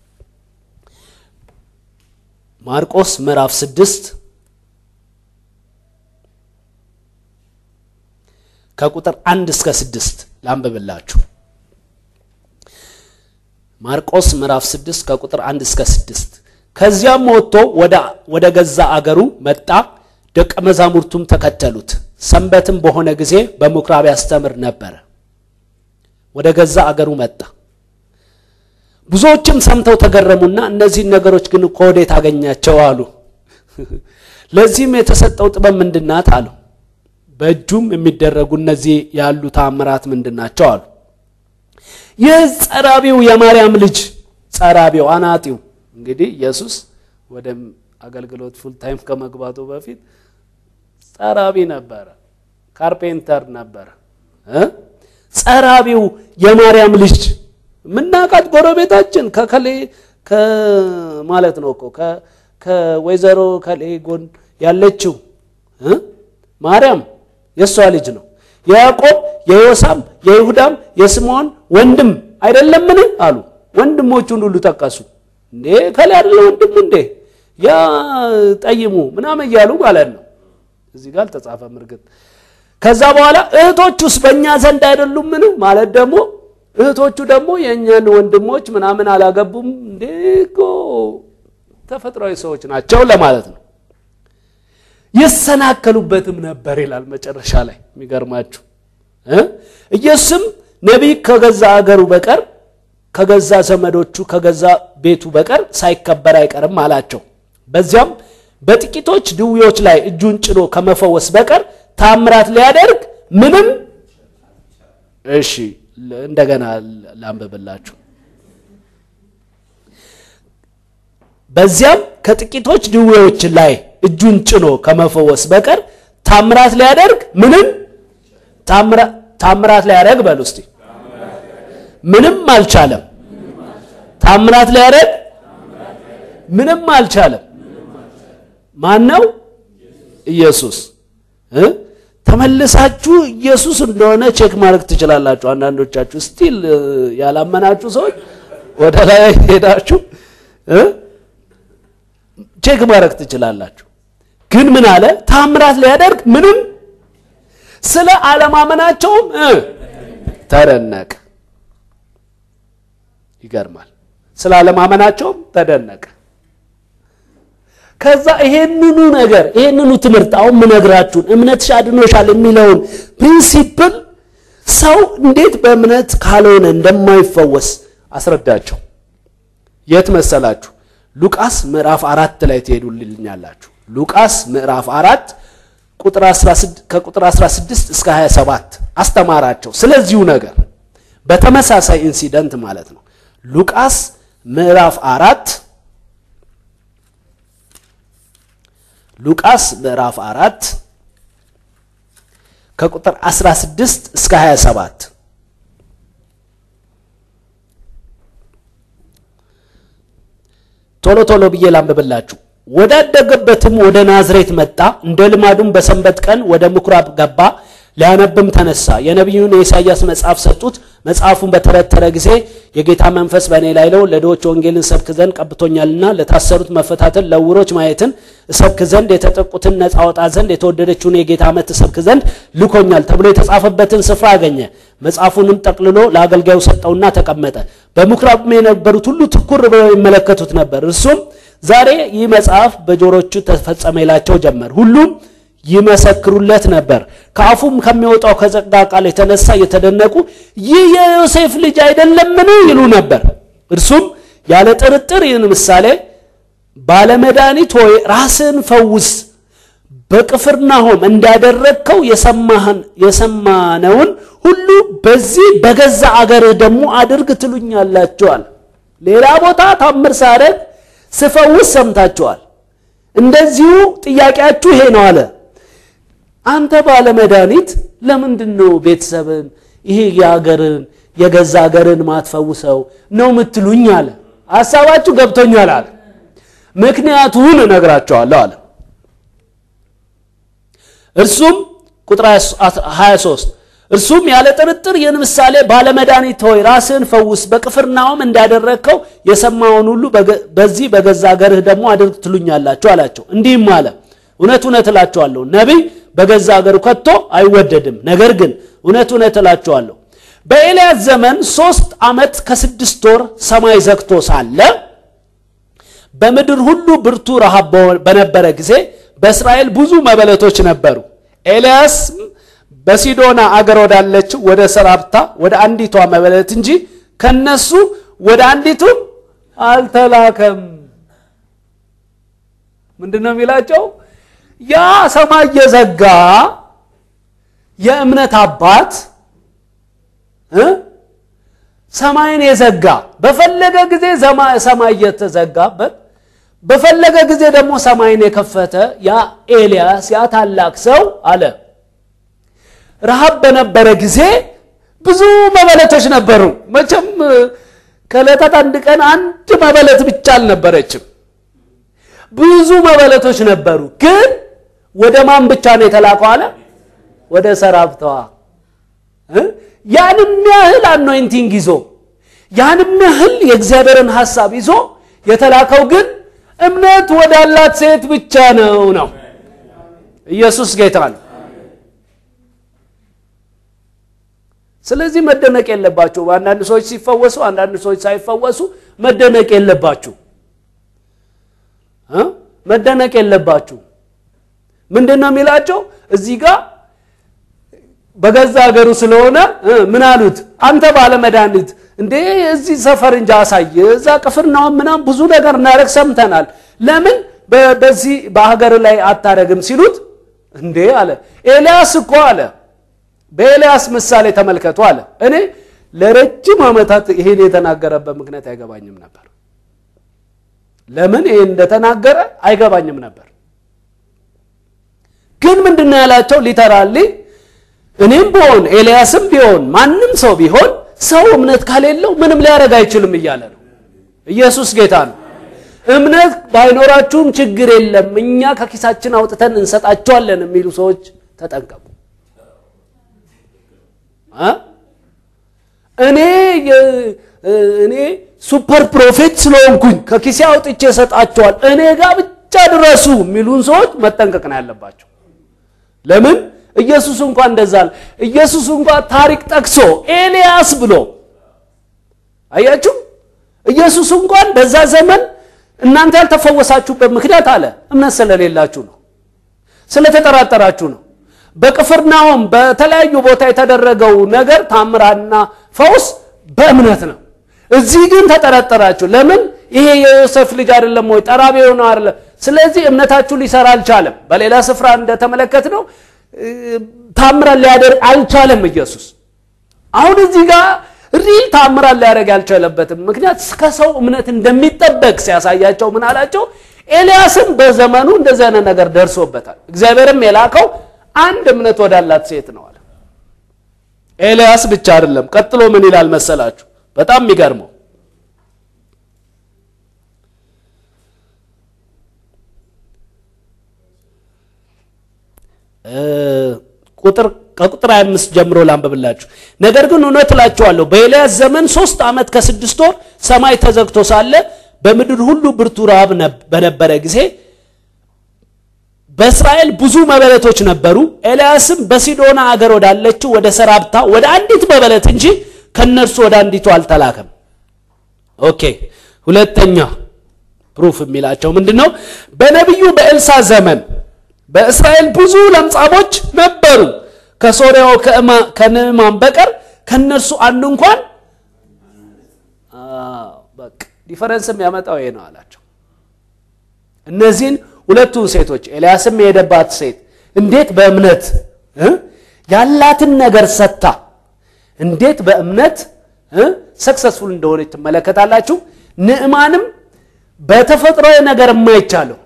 ማርቆስ ምዕራፍ ስድስት ከቁጥር አንድ እስከ ስድስት ላንብብላችሁ። ማርቆስ ምዕራፍ ስድስት ከቁጥር አንድ እስከ ስድስት ከዚያም ወጥቶ ወደ ገዛ አገሩ መጣ፣ ደቀ መዛሙርቱም ተከተሉት። ሰንበትም በሆነ ጊዜ በምኩራብ ያስተምር ነበረ። ወደ ገዛ አገሩ መጣ። ብዙዎችም ሰምተው ተገረሙና እነዚህን ነገሮች ግን ከወዴት አገኛቸው አሉ። ለዚህም የተሰጠው ጥበብ ምንድናት አሉ። በእጁም የሚደረጉ እነዚህ ያሉ ተአምራት ምንድናቸው አሉ። ይህ ጸራቢው የማርያም ልጅ ጸራቢው አናጢው እንግዲህ ኢየሱስ ወደ አገልግሎት ፉል ታይም ከመግባቱ በፊት ጸራቢ ነበረ፣ ካርፔንተር ነበረ። ጸራቢው የማርያም ልጅ ምናቃት ጎረቤታችን ከከሌ ማለት ነው እኮ ከወይዘሮ ከሌ ጎን ያለችው ማርያም የእሷ ልጅ ነው። የያዕቆብ የዮሳም የይሁዳም የስምዖን ወንድም አይደለምን አሉ። ወንድሞቹን ሁሉ ጠቀሱ። እንዴ ከሌ አይደለ ወንድሙ እንዴ ያ ጠይሙ ምናምን እያሉ ማለት ነው። እዚህ ጋር አልተጻፈም እርግጥ። ከዛ በኋላ እህቶቹስ በእኛ ዘንድ አይደሉምን ማለት ደግሞ እህቶቹ ደግሞ የእኛን ወንድሞች ምናምን አላገቡም እንዴ እኮ ተፈጥሯዊ ሰዎች ናቸው ለማለት ነው። ይሰናከሉበትም ነበር ይላል መጨረሻ ላይ የሚገርማችሁ ኢየሱስም ነቢይ ከገዛ አገሩ በቀር ከገዛ ዘመዶቹ ከገዛ ቤቱ በቀር ሳይከበር አይቀርም አላቸው። በዚያም በጥቂቶች ድውዮች ላይ እጁን ጭኖ ከመፈወስ በቀር ታምራት ሊያደርግ ምንም እሺ እንደገና ላንብብላችሁ። በዚያም ከጥቂቶች ድዌዎች ላይ እጁን ጭኖ ከመፈወስ በቀር ታምራት ሊያደርግ ምንም ታምራት ሊያደርግ በሉ እስቲ ምንም አልቻለም። ታምራት ሊያደርግ ምንም አልቻለም። ማን ነው? ኢየሱስ። ተመልሳችሁ ኢየሱስ እንደሆነ ቼክ ማድረግ ትችላላችሁ። አንዳንዶቻችሁ ስቲል ያላመናችሁ ሰዎች ወደ ላይ ሄዳችሁ ቼክ ማድረግ ትችላላችሁ። ግን ምን አለ? ታምራት ሊያደርግ ምንም ስለ አለማመናቸውም ተደነቀ። ይገርማል። ስለ አለማመናቸውም ተደነቀ። ከዛ ይሄንኑ ነገር ይሄንኑ ትምህርት አሁን ምነግራችሁን እምነትሽ አድኖሻል የሚለውን ፕሪንሲፕል ሰው እንዴት በእምነት ካልሆነ እንደማይፈወስ አስረዳቸው። የት መሰላችሁ? ሉቃስ ምዕራፍ አራት ላይ ትሄዱልኛላችሁ። ሉቃስ ምዕራፍ አራት ከቁጥር 16 እስከ 27 አስተማራቸው ስለዚሁ ነገር በተመሳሳይ ኢንሲደንት ማለት ነው። ሉቃስ ምዕራፍ አራት ሉቃስ ምዕራፍ አራት ከቁጥር 16 እስከ 27 ቶሎ ቶሎ ብዬ ላንብብላችሁ። ወዳደገበትም ወደ ናዝሬት መጣ። እንደ ልማዱም በሰንበት ቀን ወደ ምኩራብ ገባ፣ ሊያነብም ተነሳ። የነቢዩን የኢሳይያስ መጽሐፍ ሰጡት። መጽሐፉን በተረተረ ጊዜ የጌታ መንፈስ በእኔ ላይ ነው፣ ለድሆች ወንጌልን ሰብክ ዘንድ ቀብቶኛልና፣ ለታሰሩት መፈታትን፣ ለዕውሮች ማየትን እሰብክ ዘንድ፣ የተጠቁትን ነፃ አወጣ ዘንድ፣ የተወደደችውን የጌታ ዓመት እሰብክ ዘንድ ልኮኛል ተብሎ የተጻፈበትን ስፍራ አገኘ። መጽሐፉንም ጠቅልሎ ለአገልጋዩ ሰጠውና ተቀመጠ። በምኩራብም የነበሩት ሁሉ ትኩር ብለው ይመለከቱት ነበር። እርሱም ዛሬ ይህ መጽሐፍ በጆሮቹ ተፈጸመ ይላቸው ጀመር። ሁሉም ይመሰክሩለት ነበር። ከአፉም ከሚወጣው ከጸጋ ቃል የተነሳ እየተደነቁ ይህ የዮሴፍ ልጅ አይደለምን ይሉ ነበር። እርሱም ያለ ጥርጥር ይህን ምሳሌ ባለመድኃኒት ሆይ ራስን ፈውስ፣ በቅፍርናሆም እንዳደረግከው የሰማነውን ሁሉ በዚህ በገዛ አገርህ ደግሞ አድርግ ትሉኛላችኋል። ሌላ ቦታ ታምር ሳደርግ ስፈውስ ሰምታችኋል። እንደዚሁ ጥያቄያችሁ ይሄ ነው አለ። አንተ ባለመድኃኒት ለምንድን ነው ቤተሰብን ይሄ የአገርን የገዛ አገርን ማትፈውሰው ነው ምትሉኝ አለ። ሀሳባችሁ ገብቶኛል አለ። ምክንያቱን እነግራቸዋለሁ አለ። እርሱም ቁጥር 23 እርሱም ያለ ጥርጥር ይህን ምሳሌ ባለመድኃኒት ሆይ ራስህን ፈውስ፣ በቅፍርናሆም እንዳደረግከው የሰማውን ሁሉ በዚህ በገዛ አገርህ ደግሞ አድርግ ትሉኛላችሁ አላቸው። እንዲህም አለ እውነት እውነት እላችኋለሁ ነቢይ በገዛ አገሩ ከቶ አይወደድም። ነገር ግን እውነት እውነት እላችኋለሁ በኤልያስ ዘመን ሶስት ዓመት ከስድስት ወር ሰማይ ዘግቶ ሳለ በምድር ሁሉ ብርቱ ረሃብ በነበረ ጊዜ በእስራኤል ብዙ መበለቶች ነበሩ። ኤልያስ በሲዶና አገር ወዳለችው ወደ ሰራፕታ ወደ አንዲቷ መበለት እንጂ ከነሱ ወደ አንዲቱም አልተላከም። ምንድን ነው የሚላቸው? ያ ሰማይ የዘጋ የእምነት አባት እ ሰማይን የዘጋ በፈለገ ጊዜ ሰማይ የተዘጋበት በፈለገ ጊዜ ደግሞ ሰማይን የከፈተ ያ ኤልያስ ያ ታላቅ ሰው አለ ረሃብ በነበረ ጊዜ ብዙ መበለቶች ነበሩ። መቼም ከዕለታት አንድ ቀን አንድ መበለት ብቻ አልነበረችም። ብዙ መበለቶች ነበሩ። ግን ወደ ማን ብቻ ነው የተላከው አለ? ወደ ሰራብተዋ ያንም ያህል አኖይንቲንግ ይዞ ያንም ያህል የእግዚአብሔርን ሐሳብ ይዞ የተላከው ግን እምነት ወዳላት ሴት ብቻ ነው ነው። ኢየሱስ ጌታ ነው። ስለዚህ መደነቅ የለባችሁ። አንዳንድ ሰዎች ሲፈወሱ፣ አንዳንድ ሰዎች ሳይፈወሱ መደነቅ የለባችሁ እ መደነቅ የለባችሁ። ምንድን ነው የሚላቸው እዚህ ጋር በገዛ ሀገሩ ስለሆነ ምን አሉት? አንተ ባለ መድኃኒት እንዴ እዚህ ሰፈር እንጂ አሳይ፣ እዛ ቅፍርናሆም ምናምን ብዙ ነገር እናደርግ ሰምተናል። ለምን በዚህ በሀገር ላይ አታረግም ሲሉት፣ እንዴ አለ ኤልያስ እኮ አለ በኤልያስ ምሳሌ ተመልከቱ አለ። እኔ ለረጅም ዓመታት ይሄን የተናገረበት ምክንያት አይገባኝም ነበር። ለምን ይሄን እንደተናገረ አይገባኝም ነበር። ግን ምንድን ነው ያላቸው? ሊተራሊ እኔም ቢሆን ኤልያስም ቢሆን ማንም ሰው ቢሆን ሰው እምነት ከሌለው ምንም ሊያደርግ አይችልም እያለ ነው። ኢየሱስ ጌታ ነው። እምነት ባይኖራችሁም ችግር የለም እኛ ከኪሳችን አውጥተን እንሰጣቸዋለን የሚሉ ሰዎች ተጠንቀቁ። እኔ እኔ ሱፐር ፕሮፌት ስለሆንኩኝ ከኪሴ አውጥቼ እሰጣቸዋል እኔ ጋር ብቻ ድረሱ የሚሉን ሰዎች መጠንቀቅ ነው ያለባቸው። ለምን ኢየሱስ እንኳን እንደዛ አለ። ኢየሱስ እንኳን ታሪክ ጠቅሶ ኤልያስ ብሎ አያችሁ። ኢየሱስ እንኳን በዛ ዘመን እናንተ ያልተፈወሳችሁበት ምክንያት አለ እምነት ስለሌላችሁ ነው፣ ስለተጠራጠራችሁ ነው። በቅፍርናሆም በተለያዩ ቦታ የተደረገው ነገር ታምራና ፈውስ በእምነት ነው። እዚህ ግን ተጠረጠራችሁ። ለምን? ይሄ የዮሴፍ ልጅ አይደለም ወይ? ጠራቢ ነው አይደለም? ስለዚህ እምነታችሁ ሊሰራ አልቻለም። በሌላ ስፍራ እንደተመለከት ነው ታምራን ሊያደርግ አልቻለም ኢየሱስ። አሁን እዚህ ጋር ሪል ታምራን ሊያደርግ ያልቻለበትም ምክንያት ከሰው እምነት እንደሚጠበቅ ሲያሳያቸው ምን አላቸው? ኤልያስም በዘመኑ እንደዚህ አይነት ነገር ደርሶበታል። እግዚአብሔርም የላከው አንድ እምነት ወዳላት ሴት ነው አለ። ኤልያስ ብቻ አይደለም። ቀጥሎ ምን ይላል መሰላችሁ? በጣም የሚገርመው ቁጥር ከቁጥር 25 ጀምሮ ላንብብላችሁ። ነገር ግን እውነት እላችኋለሁ በኤልያስ ዘመን ሶስት ዓመት ከስድስት ወር ሰማይ ተዘግቶ ሳለ በምድር ሁሉ ብርቱ ረሃብ በነበረ ጊዜ በእስራኤል ብዙ መበለቶች ነበሩ። ኤልያስም በሲዶና አገር ወዳለችው ወደ ሰራብታ ወደ አንዲት መበለት እንጂ ከነርሱ ወደ አንዲቱ አልተላከም። ኦኬ ሁለተኛ ፕሩፍ የሚላቸው ምንድን ነው? በነቢዩ በኤልሳ ዘመን በእስራኤል ብዙ ለምጻሞች ነበሩ። ከሶርያው ከንዕማን በቀር ከነርሱ አንዱ እንኳን በቃ ዲፈረንስ የሚያመጣው ይሄ ነው አላቸው። እነዚህን ሁለቱን ሴቶች ኤልያስም የሄደባት ሴት እንዴት በእምነት ያላትን ነገር ሰጥታ እንዴት በእምነት ሰክሰስፉል እንደሆነች ትመለከታላችሁ። ንዕማንም በተፈጥሯዊ ነገር የማይቻለው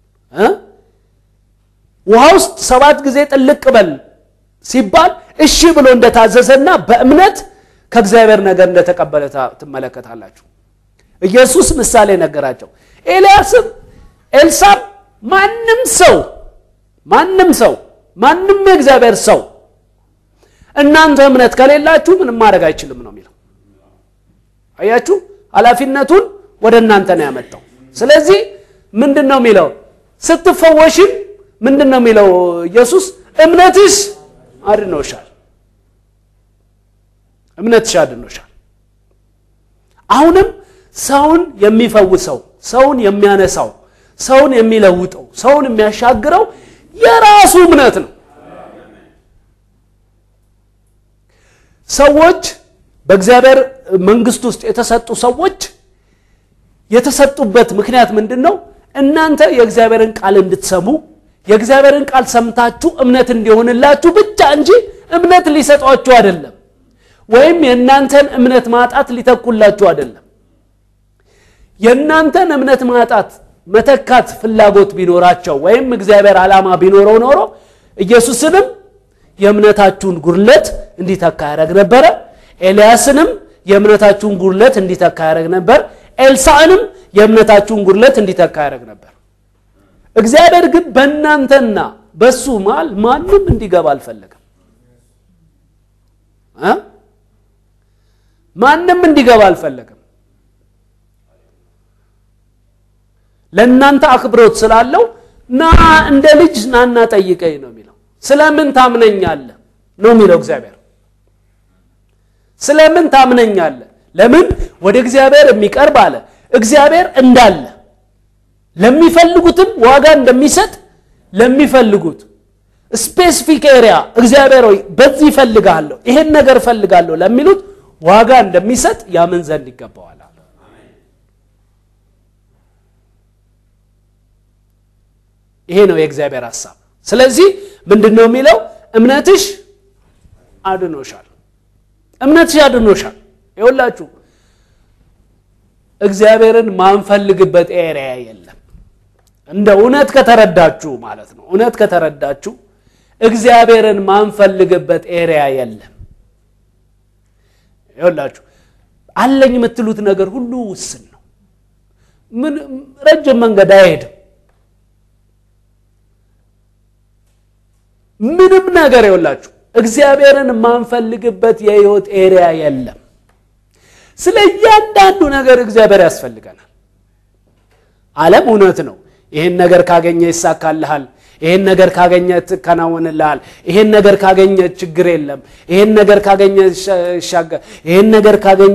ውሃ ውስጥ ሰባት ጊዜ ጥልቅ በል ሲባል እሺ ብሎ እንደታዘዘና በእምነት ከእግዚአብሔር ነገር እንደተቀበለ ትመለከታላችሁ። ኢየሱስ ምሳሌ ነገራቸው። ኤልያስም ኤልሳም ማንም ሰው ማንም ሰው ማንም የእግዚአብሔር ሰው እናንተ እምነት ከሌላችሁ ምንም ማድረግ አይችልም ነው የሚለው። አያችሁ፣ ኃላፊነቱን ወደ እናንተ ነው ያመጣው። ስለዚህ ምንድን ነው የሚለው ስትፈወሽም ምንድን ነው የሚለው ኢየሱስ እምነትሽ አድኖሻል፣ እምነትሽ አድኖሻል። አሁንም ሰውን የሚፈውሰው ሰውን የሚያነሳው ሰውን የሚለውጠው ሰውን የሚያሻግረው የራሱ እምነት ነው። ሰዎች በእግዚአብሔር መንግስት ውስጥ የተሰጡ ሰዎች የተሰጡበት ምክንያት ምንድን ነው? እናንተ የእግዚአብሔርን ቃል እንድትሰሙ የእግዚአብሔርን ቃል ሰምታችሁ እምነት እንዲሆንላችሁ ብቻ እንጂ እምነት ሊሰጧችሁ አይደለም፣ ወይም የእናንተን እምነት ማጣት ሊተኩላችሁ አይደለም። የእናንተን እምነት ማጣት መተካት ፍላጎት ቢኖራቸው ወይም እግዚአብሔር ዓላማ ቢኖረው ኖሮ ኢየሱስንም የእምነታችሁን ጉድለት እንዲተካ ያደረግ ነበረ። ኤልያስንም የእምነታችሁን ጉድለት እንዲተካ ያደረግ ነበር። ኤልሳዕንም የእምነታችሁን ጉድለት እንዲተካ ያደረግ ነበር። እግዚአብሔር ግን በእናንተና በሱ መሃል ማንም እንዲገባ አልፈለገም። እ ማንም እንዲገባ አልፈለገም። ለእናንተ አክብሮት ስላለው ና እንደ ልጅ ናና ጠይቀኝ ነው የሚለው። ስለምን ታምነኛለህ ነው የሚለው እግዚአብሔር። ስለምን ታምነኛለህ? ለምን ወደ እግዚአብሔር የሚቀርብ አለ እግዚአብሔር እንዳለ ለሚፈልጉትም ዋጋ እንደሚሰጥ ለሚፈልጉት ስፔሲፊክ ኤሪያ እግዚአብሔር ሆይ በዚህ እፈልግሃለሁ ይሄን ነገር እፈልጋለሁ ለሚሉት ዋጋ እንደሚሰጥ ያምን ዘንድ ይገባዋል። ይሄ ነው የእግዚአብሔር ሐሳብ። ስለዚህ ምንድን ነው የሚለው? እምነትሽ አድኖሻል። እምነትሽ አድኖሻል። ይኸውላችሁ እግዚአብሔርን ማንፈልግበት ኤሪያ የለም። እንደ እውነት ከተረዳችሁ ማለት ነው። እውነት ከተረዳችሁ እግዚአብሔርን ማንፈልግበት ኤሪያ የለም። ይኸውላችሁ አለኝ የምትሉት ነገር ሁሉ ውስን ነው። ምን ረጅም መንገድ አይሄድም። ምንም ነገር ይኸውላችሁ እግዚአብሔርን የማንፈልግበት የህይወት ኤሪያ የለም። ስለ እያንዳንዱ ነገር እግዚአብሔር ያስፈልገናል። ዓለም እውነት ነው። ይህን ነገር ካገኘ ይሳካልሃል፣ ይህን ነገር ካገኘ ትከናወንልሃል፣ ይህን ነገር ካገኘ ችግር የለም፣ ይህን ነገር ካገኘ ይሻገር፣ ይህን ነገር ካገኘ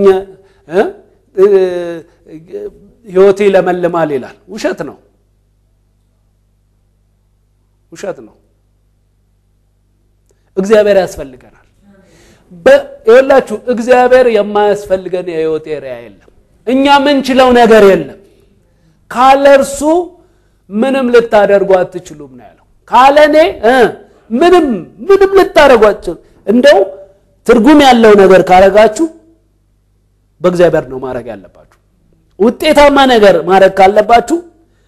ህይወት ይለመልማል ይላል። ውሸት ነው፣ ውሸት ነው። እግዚአብሔር ያስፈልገናል። ይኸውላችሁ እግዚአብሔር የማያስፈልገን የህይወት ኤሪያ የለም። እኛ ምንችለው ነገር የለም። ካለ እርሱ ምንም ልታደርጉ አትችሉም ነው ያለው። ካለ እኔ ምንም ምንም ልታደርጉ አትችሉም። እንደው ትርጉም ያለው ነገር ካረጋችሁ በእግዚአብሔር ነው ማድረግ ያለባችሁ። ውጤታማ ነገር ማድረግ ካለባችሁ፣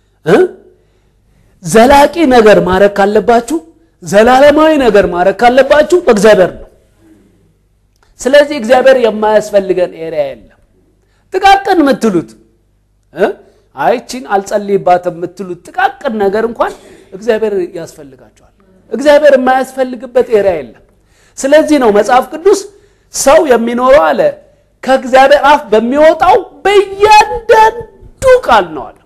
ዘላቂ ነገር ማድረግ ካለባችሁ፣ ዘላለማዊ ነገር ማድረግ ካለባችሁ በእግዚአብሔር ነው። ስለዚህ እግዚአብሔር የማያስፈልገን ኤሪያ የለም። ጥቃቅን የምትሉት አይቺን አልጸልይባትም የምትሉት ጥቃቅን ነገር እንኳን እግዚአብሔር ያስፈልጋቸዋል። እግዚአብሔር የማያስፈልግበት ኤሪያ የለም። ስለዚህ ነው መጽሐፍ ቅዱስ ሰው የሚኖረው አለ ከእግዚአብሔር አፍ በሚወጣው በእያንዳንዱ ቃል ነው አለ።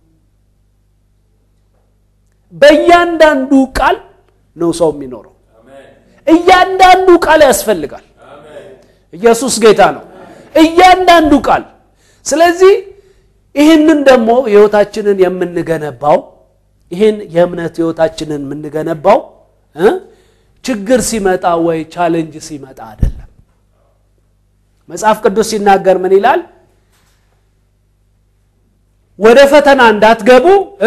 በእያንዳንዱ ቃል ነው ሰው የሚኖረው። እያንዳንዱ ቃል ያስፈልጋል። ኢየሱስ ጌታ ነው። እያንዳንዱ ቃል። ስለዚህ ይህንን ደግሞ ህይወታችንን የምንገነባው ይህን የእምነት ህይወታችንን የምንገነባው ችግር ሲመጣ ወይ ቻሌንጅ ሲመጣ አይደለም። መጽሐፍ ቅዱስ ሲናገር ምን ይላል? ወደ ፈተና እንዳትገቡ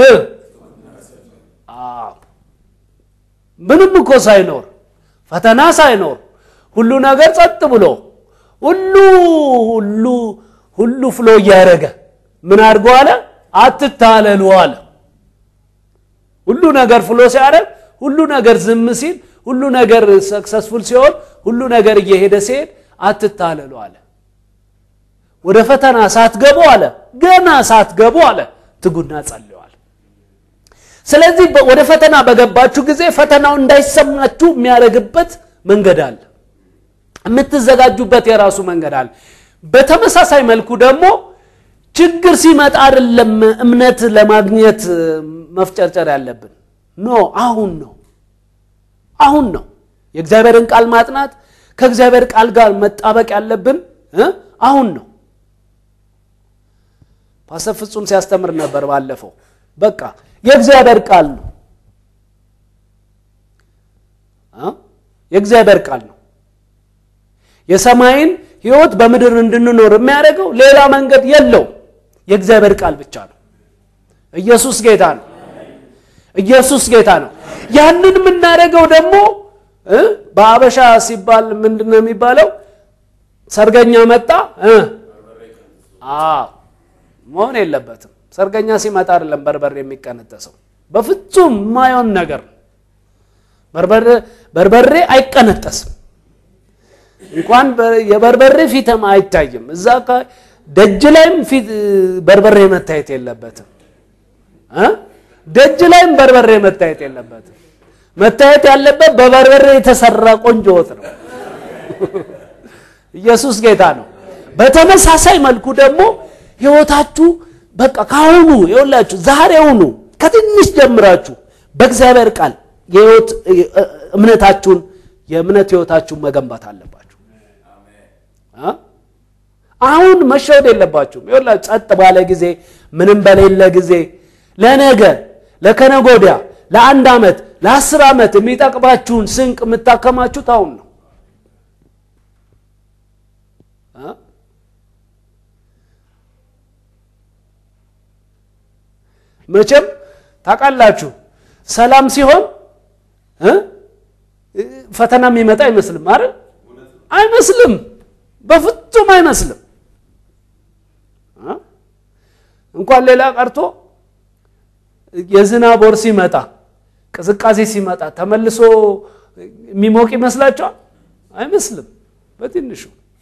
ምንም እኮ ሳይኖር ፈተና ሳይኖር ሁሉ ነገር ጸጥ ብሎ ሁሉ ሁሉ ሁሉ ፍሎ እያደረገ ምን አድርጎ አለ? አትታለሉ አለ። ሁሉ ነገር ፍሎ ሲያደርግ፣ ሁሉ ነገር ዝም ሲል፣ ሁሉ ነገር ሰክሰስፉል ሲሆን፣ ሁሉ ነገር እየሄደ ሲሄድ አትታለሉ አለ። ወደ ፈተና ሳትገቡ አለ ገና ሳትገቡ አለ ትጉና ጸልዋል። ስለዚህ ወደ ፈተና በገባችሁ ጊዜ ፈተናው እንዳይሰማችሁ የሚያደርግበት መንገድ አለ። የምትዘጋጁበት የራሱ መንገድ አለ። በተመሳሳይ መልኩ ደግሞ ችግር ሲመጣ አይደለም እምነት ለማግኘት መፍጨርጨር ያለብን ኖ አሁን ነው አሁን ነው የእግዚአብሔርን ቃል ማጥናት ከእግዚአብሔር ቃል ጋር መጣበቅ ያለብን አሁን ነው ፓስተር ፍጹም ሲያስተምር ነበር ባለፈው በቃ የእግዚአብሔር ቃል ነው የእግዚአብሔር ቃል ነው የሰማይን ህይወት በምድር እንድንኖር የሚያደርገው ሌላ መንገድ የለው የእግዚአብሔር ቃል ብቻ ነው ኢየሱስ ጌታ ነው ኢየሱስ ጌታ ነው ያንን የምናደርገው ደግሞ እ በአበሻ ሲባል ምንድን ነው የሚባለው ሰርገኛ መጣ እ አዎ መሆን የለበትም ሰርገኛ ሲመጣ አይደለም በርበሬ የሚቀነጠሰው በፍጹም የማየውን ነገር በርበሬ አይቀነጠስም እንኳን የበርበሬ ፊትም አይታይም እዛ ደጅ ላይም ፊት በርበሬ መታየት የለበትም እ ደጅ ላይም በርበሬ መታየት የለበትም መታየት ያለበት በበርበሬ የተሰራ ቆንጆ ወጥ ነው ኢየሱስ ጌታ ነው በተመሳሳይ መልኩ ደግሞ ህይወታችሁ በቃ ካሁኑ ይኸውላችሁ ዛሬውኑ ከትንሽ ጀምራችሁ በእግዚአብሔር ቃል የህይወት እምነታችሁን የእምነት ህይወታችሁን መገንባት አለባችሁ አሁን መሸወድ የለባችሁም ይኸውላችሁ ጸጥ ባለ ጊዜ ምንም በሌለ ጊዜ ለነገ ለከነጎዲያ ለአንድ ዓመት ለአስር ዓመት የሚጠቅማችሁን ስንቅ የምታከማችሁት አሁን ነው መቼም ታውቃላችሁ ሰላም ሲሆን ፈተና የሚመጣ አይመስልም አይደል አይመስልም በፍጹም አይመስልም እንኳን ሌላ ቀርቶ የዝናብ ወር ሲመጣ ቅዝቃዜ ሲመጣ ተመልሶ የሚሞቅ ይመስላችኋል አይመስልም በትንሹ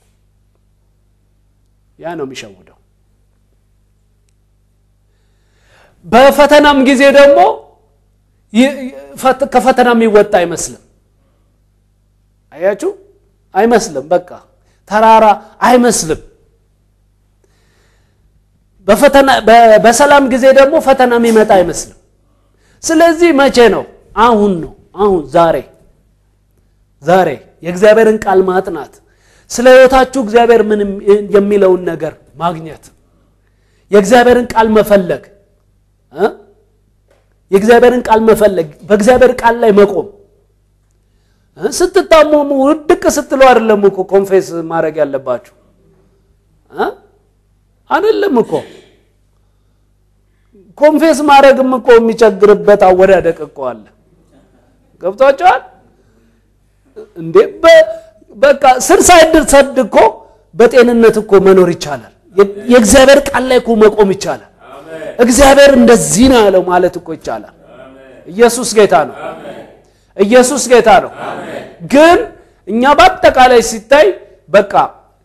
ያ ነው የሚሸውደው በፈተናም ጊዜ ደግሞ ከፈተና የሚወጣ አይመስልም አያችሁ አይመስልም በቃ ተራራ አይመስልም በሰላም ጊዜ ደግሞ ፈተና የሚመጣ አይመስልም ስለዚህ መቼ ነው አሁን ነው አሁን ዛሬ ዛሬ የእግዚአብሔርን ቃል ማጥናት ስለ ህይወታችሁ እግዚአብሔር ምን የሚለውን ነገር ማግኘት የእግዚአብሔርን ቃል መፈለግ የእግዚአብሔርን ቃል መፈለግ በእግዚአብሔር ቃል ላይ መቆም ስትታመሙ ውድቅ ስትሉ አይደለም እኮ ኮንፌስ ማድረግ ያለባችሁ አይደለም እኮ ኮንፌስ ማድረግም እኮ የሚቸግርበት አወዳደቅ እኮ አለ ገብቷቸዋል እንዴ በቃ ስር ሳይሰድ እኮ በጤንነት እኮ መኖር ይቻላል የእግዚአብሔር ቃል ላይ እኮ መቆም ይቻላል እግዚአብሔር እንደዚህ ነው ያለው ማለት እኮ ይቻላል ኢየሱስ ጌታ ነው ኢየሱስ ጌታ ነው ግን እኛ በአጠቃላይ ሲታይ በቃ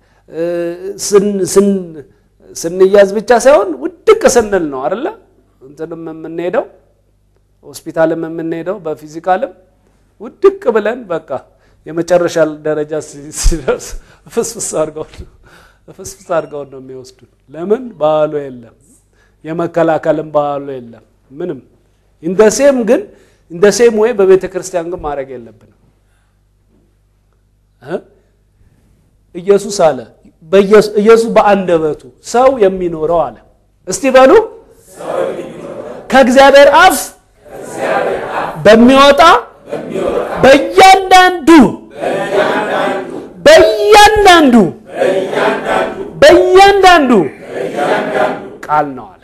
ስንያዝ ብቻ ሳይሆን ውድቅ ስንል ነው አደለ እንትንም የምንሄደው ሆስፒታልም የምንሄደው በፊዚካልም ውድቅ ብለን በቃ የመጨረሻ ደረጃ ሲደርስ ፍስፍስ ፍስፍስ አድርገውን ነው የሚወስዱን ለምን ባህሉ የለም የመከላከልም ባህሉ የለም ምንም እንደ ሴም ግን እንደ ሴም ወይ በቤተ ክርስቲያን ግን ማድረግ የለብንም ኢየሱስ አለ ኢየሱስ በአንደበቱ ሰው የሚኖረው አለ እስቲ በሉ ከእግዚአብሔር አፍ በሚወጣ በእያንዳንዱ በእያንዳንዱ በእያንዳንዱ ቃል ነው አለ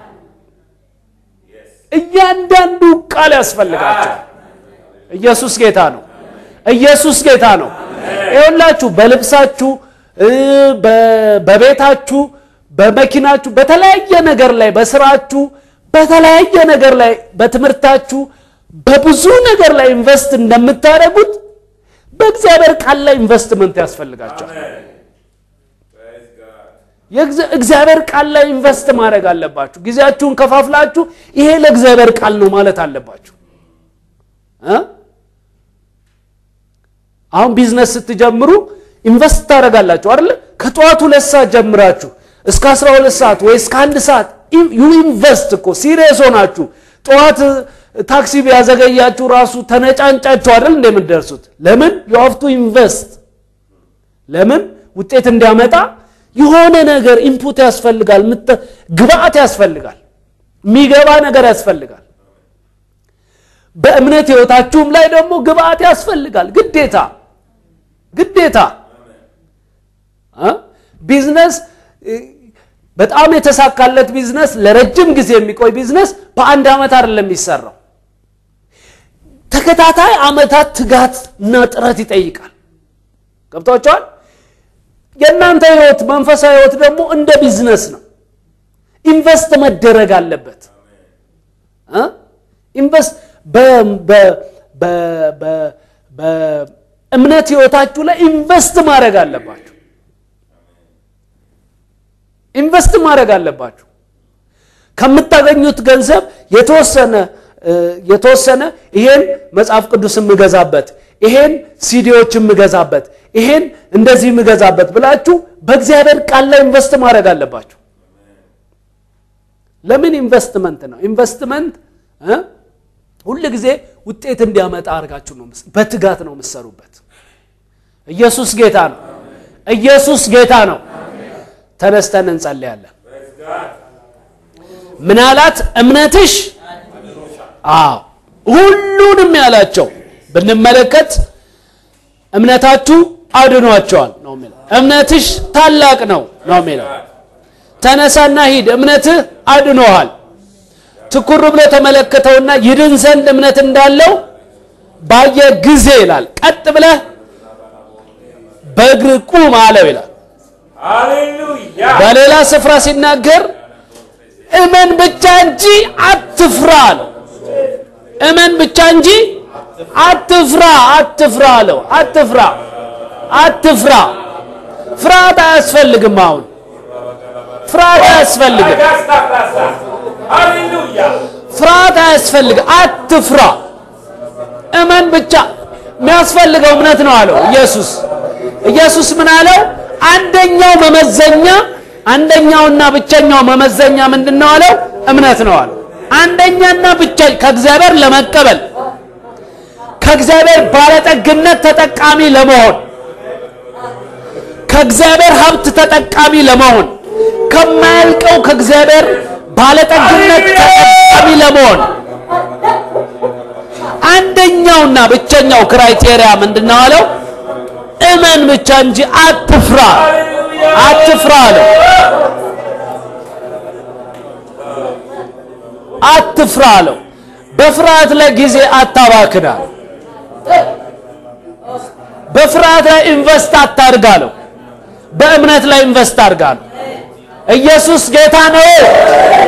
እያንዳንዱ ቃል ያስፈልጋቸው ኢየሱስ ጌታ ነው ኢየሱስ ጌታ ነው ይኸውላችሁ በልብሳችሁ በቤታችሁ በመኪናችሁ በተለያየ ነገር ላይ በስራችሁ በተለያየ ነገር ላይ በትምህርታችሁ በብዙ ነገር ላይ ኢንቨስት እንደምታደርጉት በእግዚአብሔር ቃል ላይ ኢንቨስትመንት ያስፈልጋቸዋል እግዚአብሔር ቃል ላይ ኢንቨስት ማድረግ አለባችሁ ጊዜያችሁን ከፋፍላችሁ ይሄ ለእግዚአብሔር ቃል ነው ማለት አለባችሁ አሁን ቢዝነስ ስትጀምሩ ኢንቨስት ታደረጋላችሁ አይደለ ከጠዋቱ ሁለት ሰዓት ጀምራችሁ እስከ 12 ሰዓት ወይ እስከ አንድ ሰዓት ዩ ኢንቨስት እኮ ሲሪየስ ሆናችሁ ጠዋት ታክሲ ቢያዘገያችሁ ራሱ ተነጫንጫችሁ አይደል እንደምትደርሱት ለምን ዩ ሀቭ ቱ ኢንቨስት ለምን ውጤት እንዲያመጣ የሆነ ነገር ኢንፑት ያስፈልጋል ግብአት ያስፈልጋል የሚገባ ነገር ያስፈልጋል በእምነት ህይወታችሁም ላይ ደግሞ ግብአት ያስፈልጋል ግዴታ ግዴታ እ? ቢዝነስ እ፣ በጣም የተሳካለት ቢዝነስ ለረጅም ጊዜ የሚቆይ ቢዝነስ በአንድ ዓመት አይደለም የሚሰራው። ተከታታይ ዓመታት ትጋት እና ጥረት ይጠይቃል። ገብቷቸዋል። የእናንተ ህይወት መንፈሳዊ ህይወት ደግሞ እንደ ቢዝነስ ነው። ኢንቨስት መደረግ አለበት። እ? ኢንቨስት በ- በ- በ- በ- በእምነት ህይወታችሁ ላይ ኢንቨስት ማድረግ አለባችሁ። ኢንቨስት ማድረግ አለባችሁ። ከምታገኙት ገንዘብ የተወሰነ እ፣ የተወሰነ ይሄን መጽሐፍ ቅዱስ የምገዛበት ይሄን ሲዲዎች የምገዛበት ይሄን እንደዚህ የምገዛበት ብላችሁ በእግዚአብሔር ቃል ላይ ኢንቨስት ማድረግ አለባችሁ። ለምን ኢንቨስትመንት ነው? ኢንቨስትመንት እ ሁል ጊዜ ውጤት እንዲያመጣ አድርጋችሁ ነው የምስ- በትጋት ነው የምትሰሩበት። ኢየሱስ ጌታ ነው። ኢየሱስ ጌታ ነው። ተነስተን እንጸልያለን። ምን አላት? እምነትሽ አዎ ሁሉንም ያላቸው ብንመለከት እምነታችሁ አድኗቸዋል ነው የሚለው። እምነትሽ ታላቅ ነው ነው የሚለው። ተነሳና ሂድ፣ እምነትህ አድኖሃል። ትኩር ብሎ ተመለከተውና ይድን ዘንድ እምነት እንዳለው ባየ ጊዜ ይላል። ቀጥ ብለህ በእግር ቁም አለው ይላል። ሃሌሉያ በሌላ ስፍራ ሲናገር እመን ብቻ እንጂ አትፍራ አለው። እመን ብቻ እንጂ አትፍራ አትፍራ አለው። አትፍራ አትፍራ። ፍርሃት አያስፈልግም። አሁን ፍርሃት አያስፈልግም። ጋስታፍራሳ ሃሌሉያ ፍርሃት አያስፈልግም። አትፍራ። እመን ብቻ። የሚያስፈልገው እምነት ነው አለው ኢየሱስ። ኢየሱስ ምን አለው? አንደኛው መመዘኛ አንደኛውና ብቸኛው መመዘኛ ምንድን ነው አለው? እምነት ነው አለው። አንደኛና ብቻ ከእግዚአብሔር ለመቀበል ከእግዚአብሔር ባለጠግነት ተጠቃሚ ለመሆን ከእግዚአብሔር ሀብት ተጠቃሚ ለመሆን ከማያልቀው ከእግዚአብሔር ባለጠግነት ተጠቃሚ ለመሆን አንደኛውና ብቸኛው ክራይቴሪያ ምንድን ነው አለው? እመን ብቻ እንጂ አትፍራ፣ አትፍራ አለው። አትፍራ አለው። በፍርሃት ላይ ጊዜ አታባክናል። በፍርሃት ላይ ኢንቨስት አታድርግ አለው። በእምነት ላይ ኢንቨስት አድርጋለሁ። ኢየሱስ ጌታ ነው።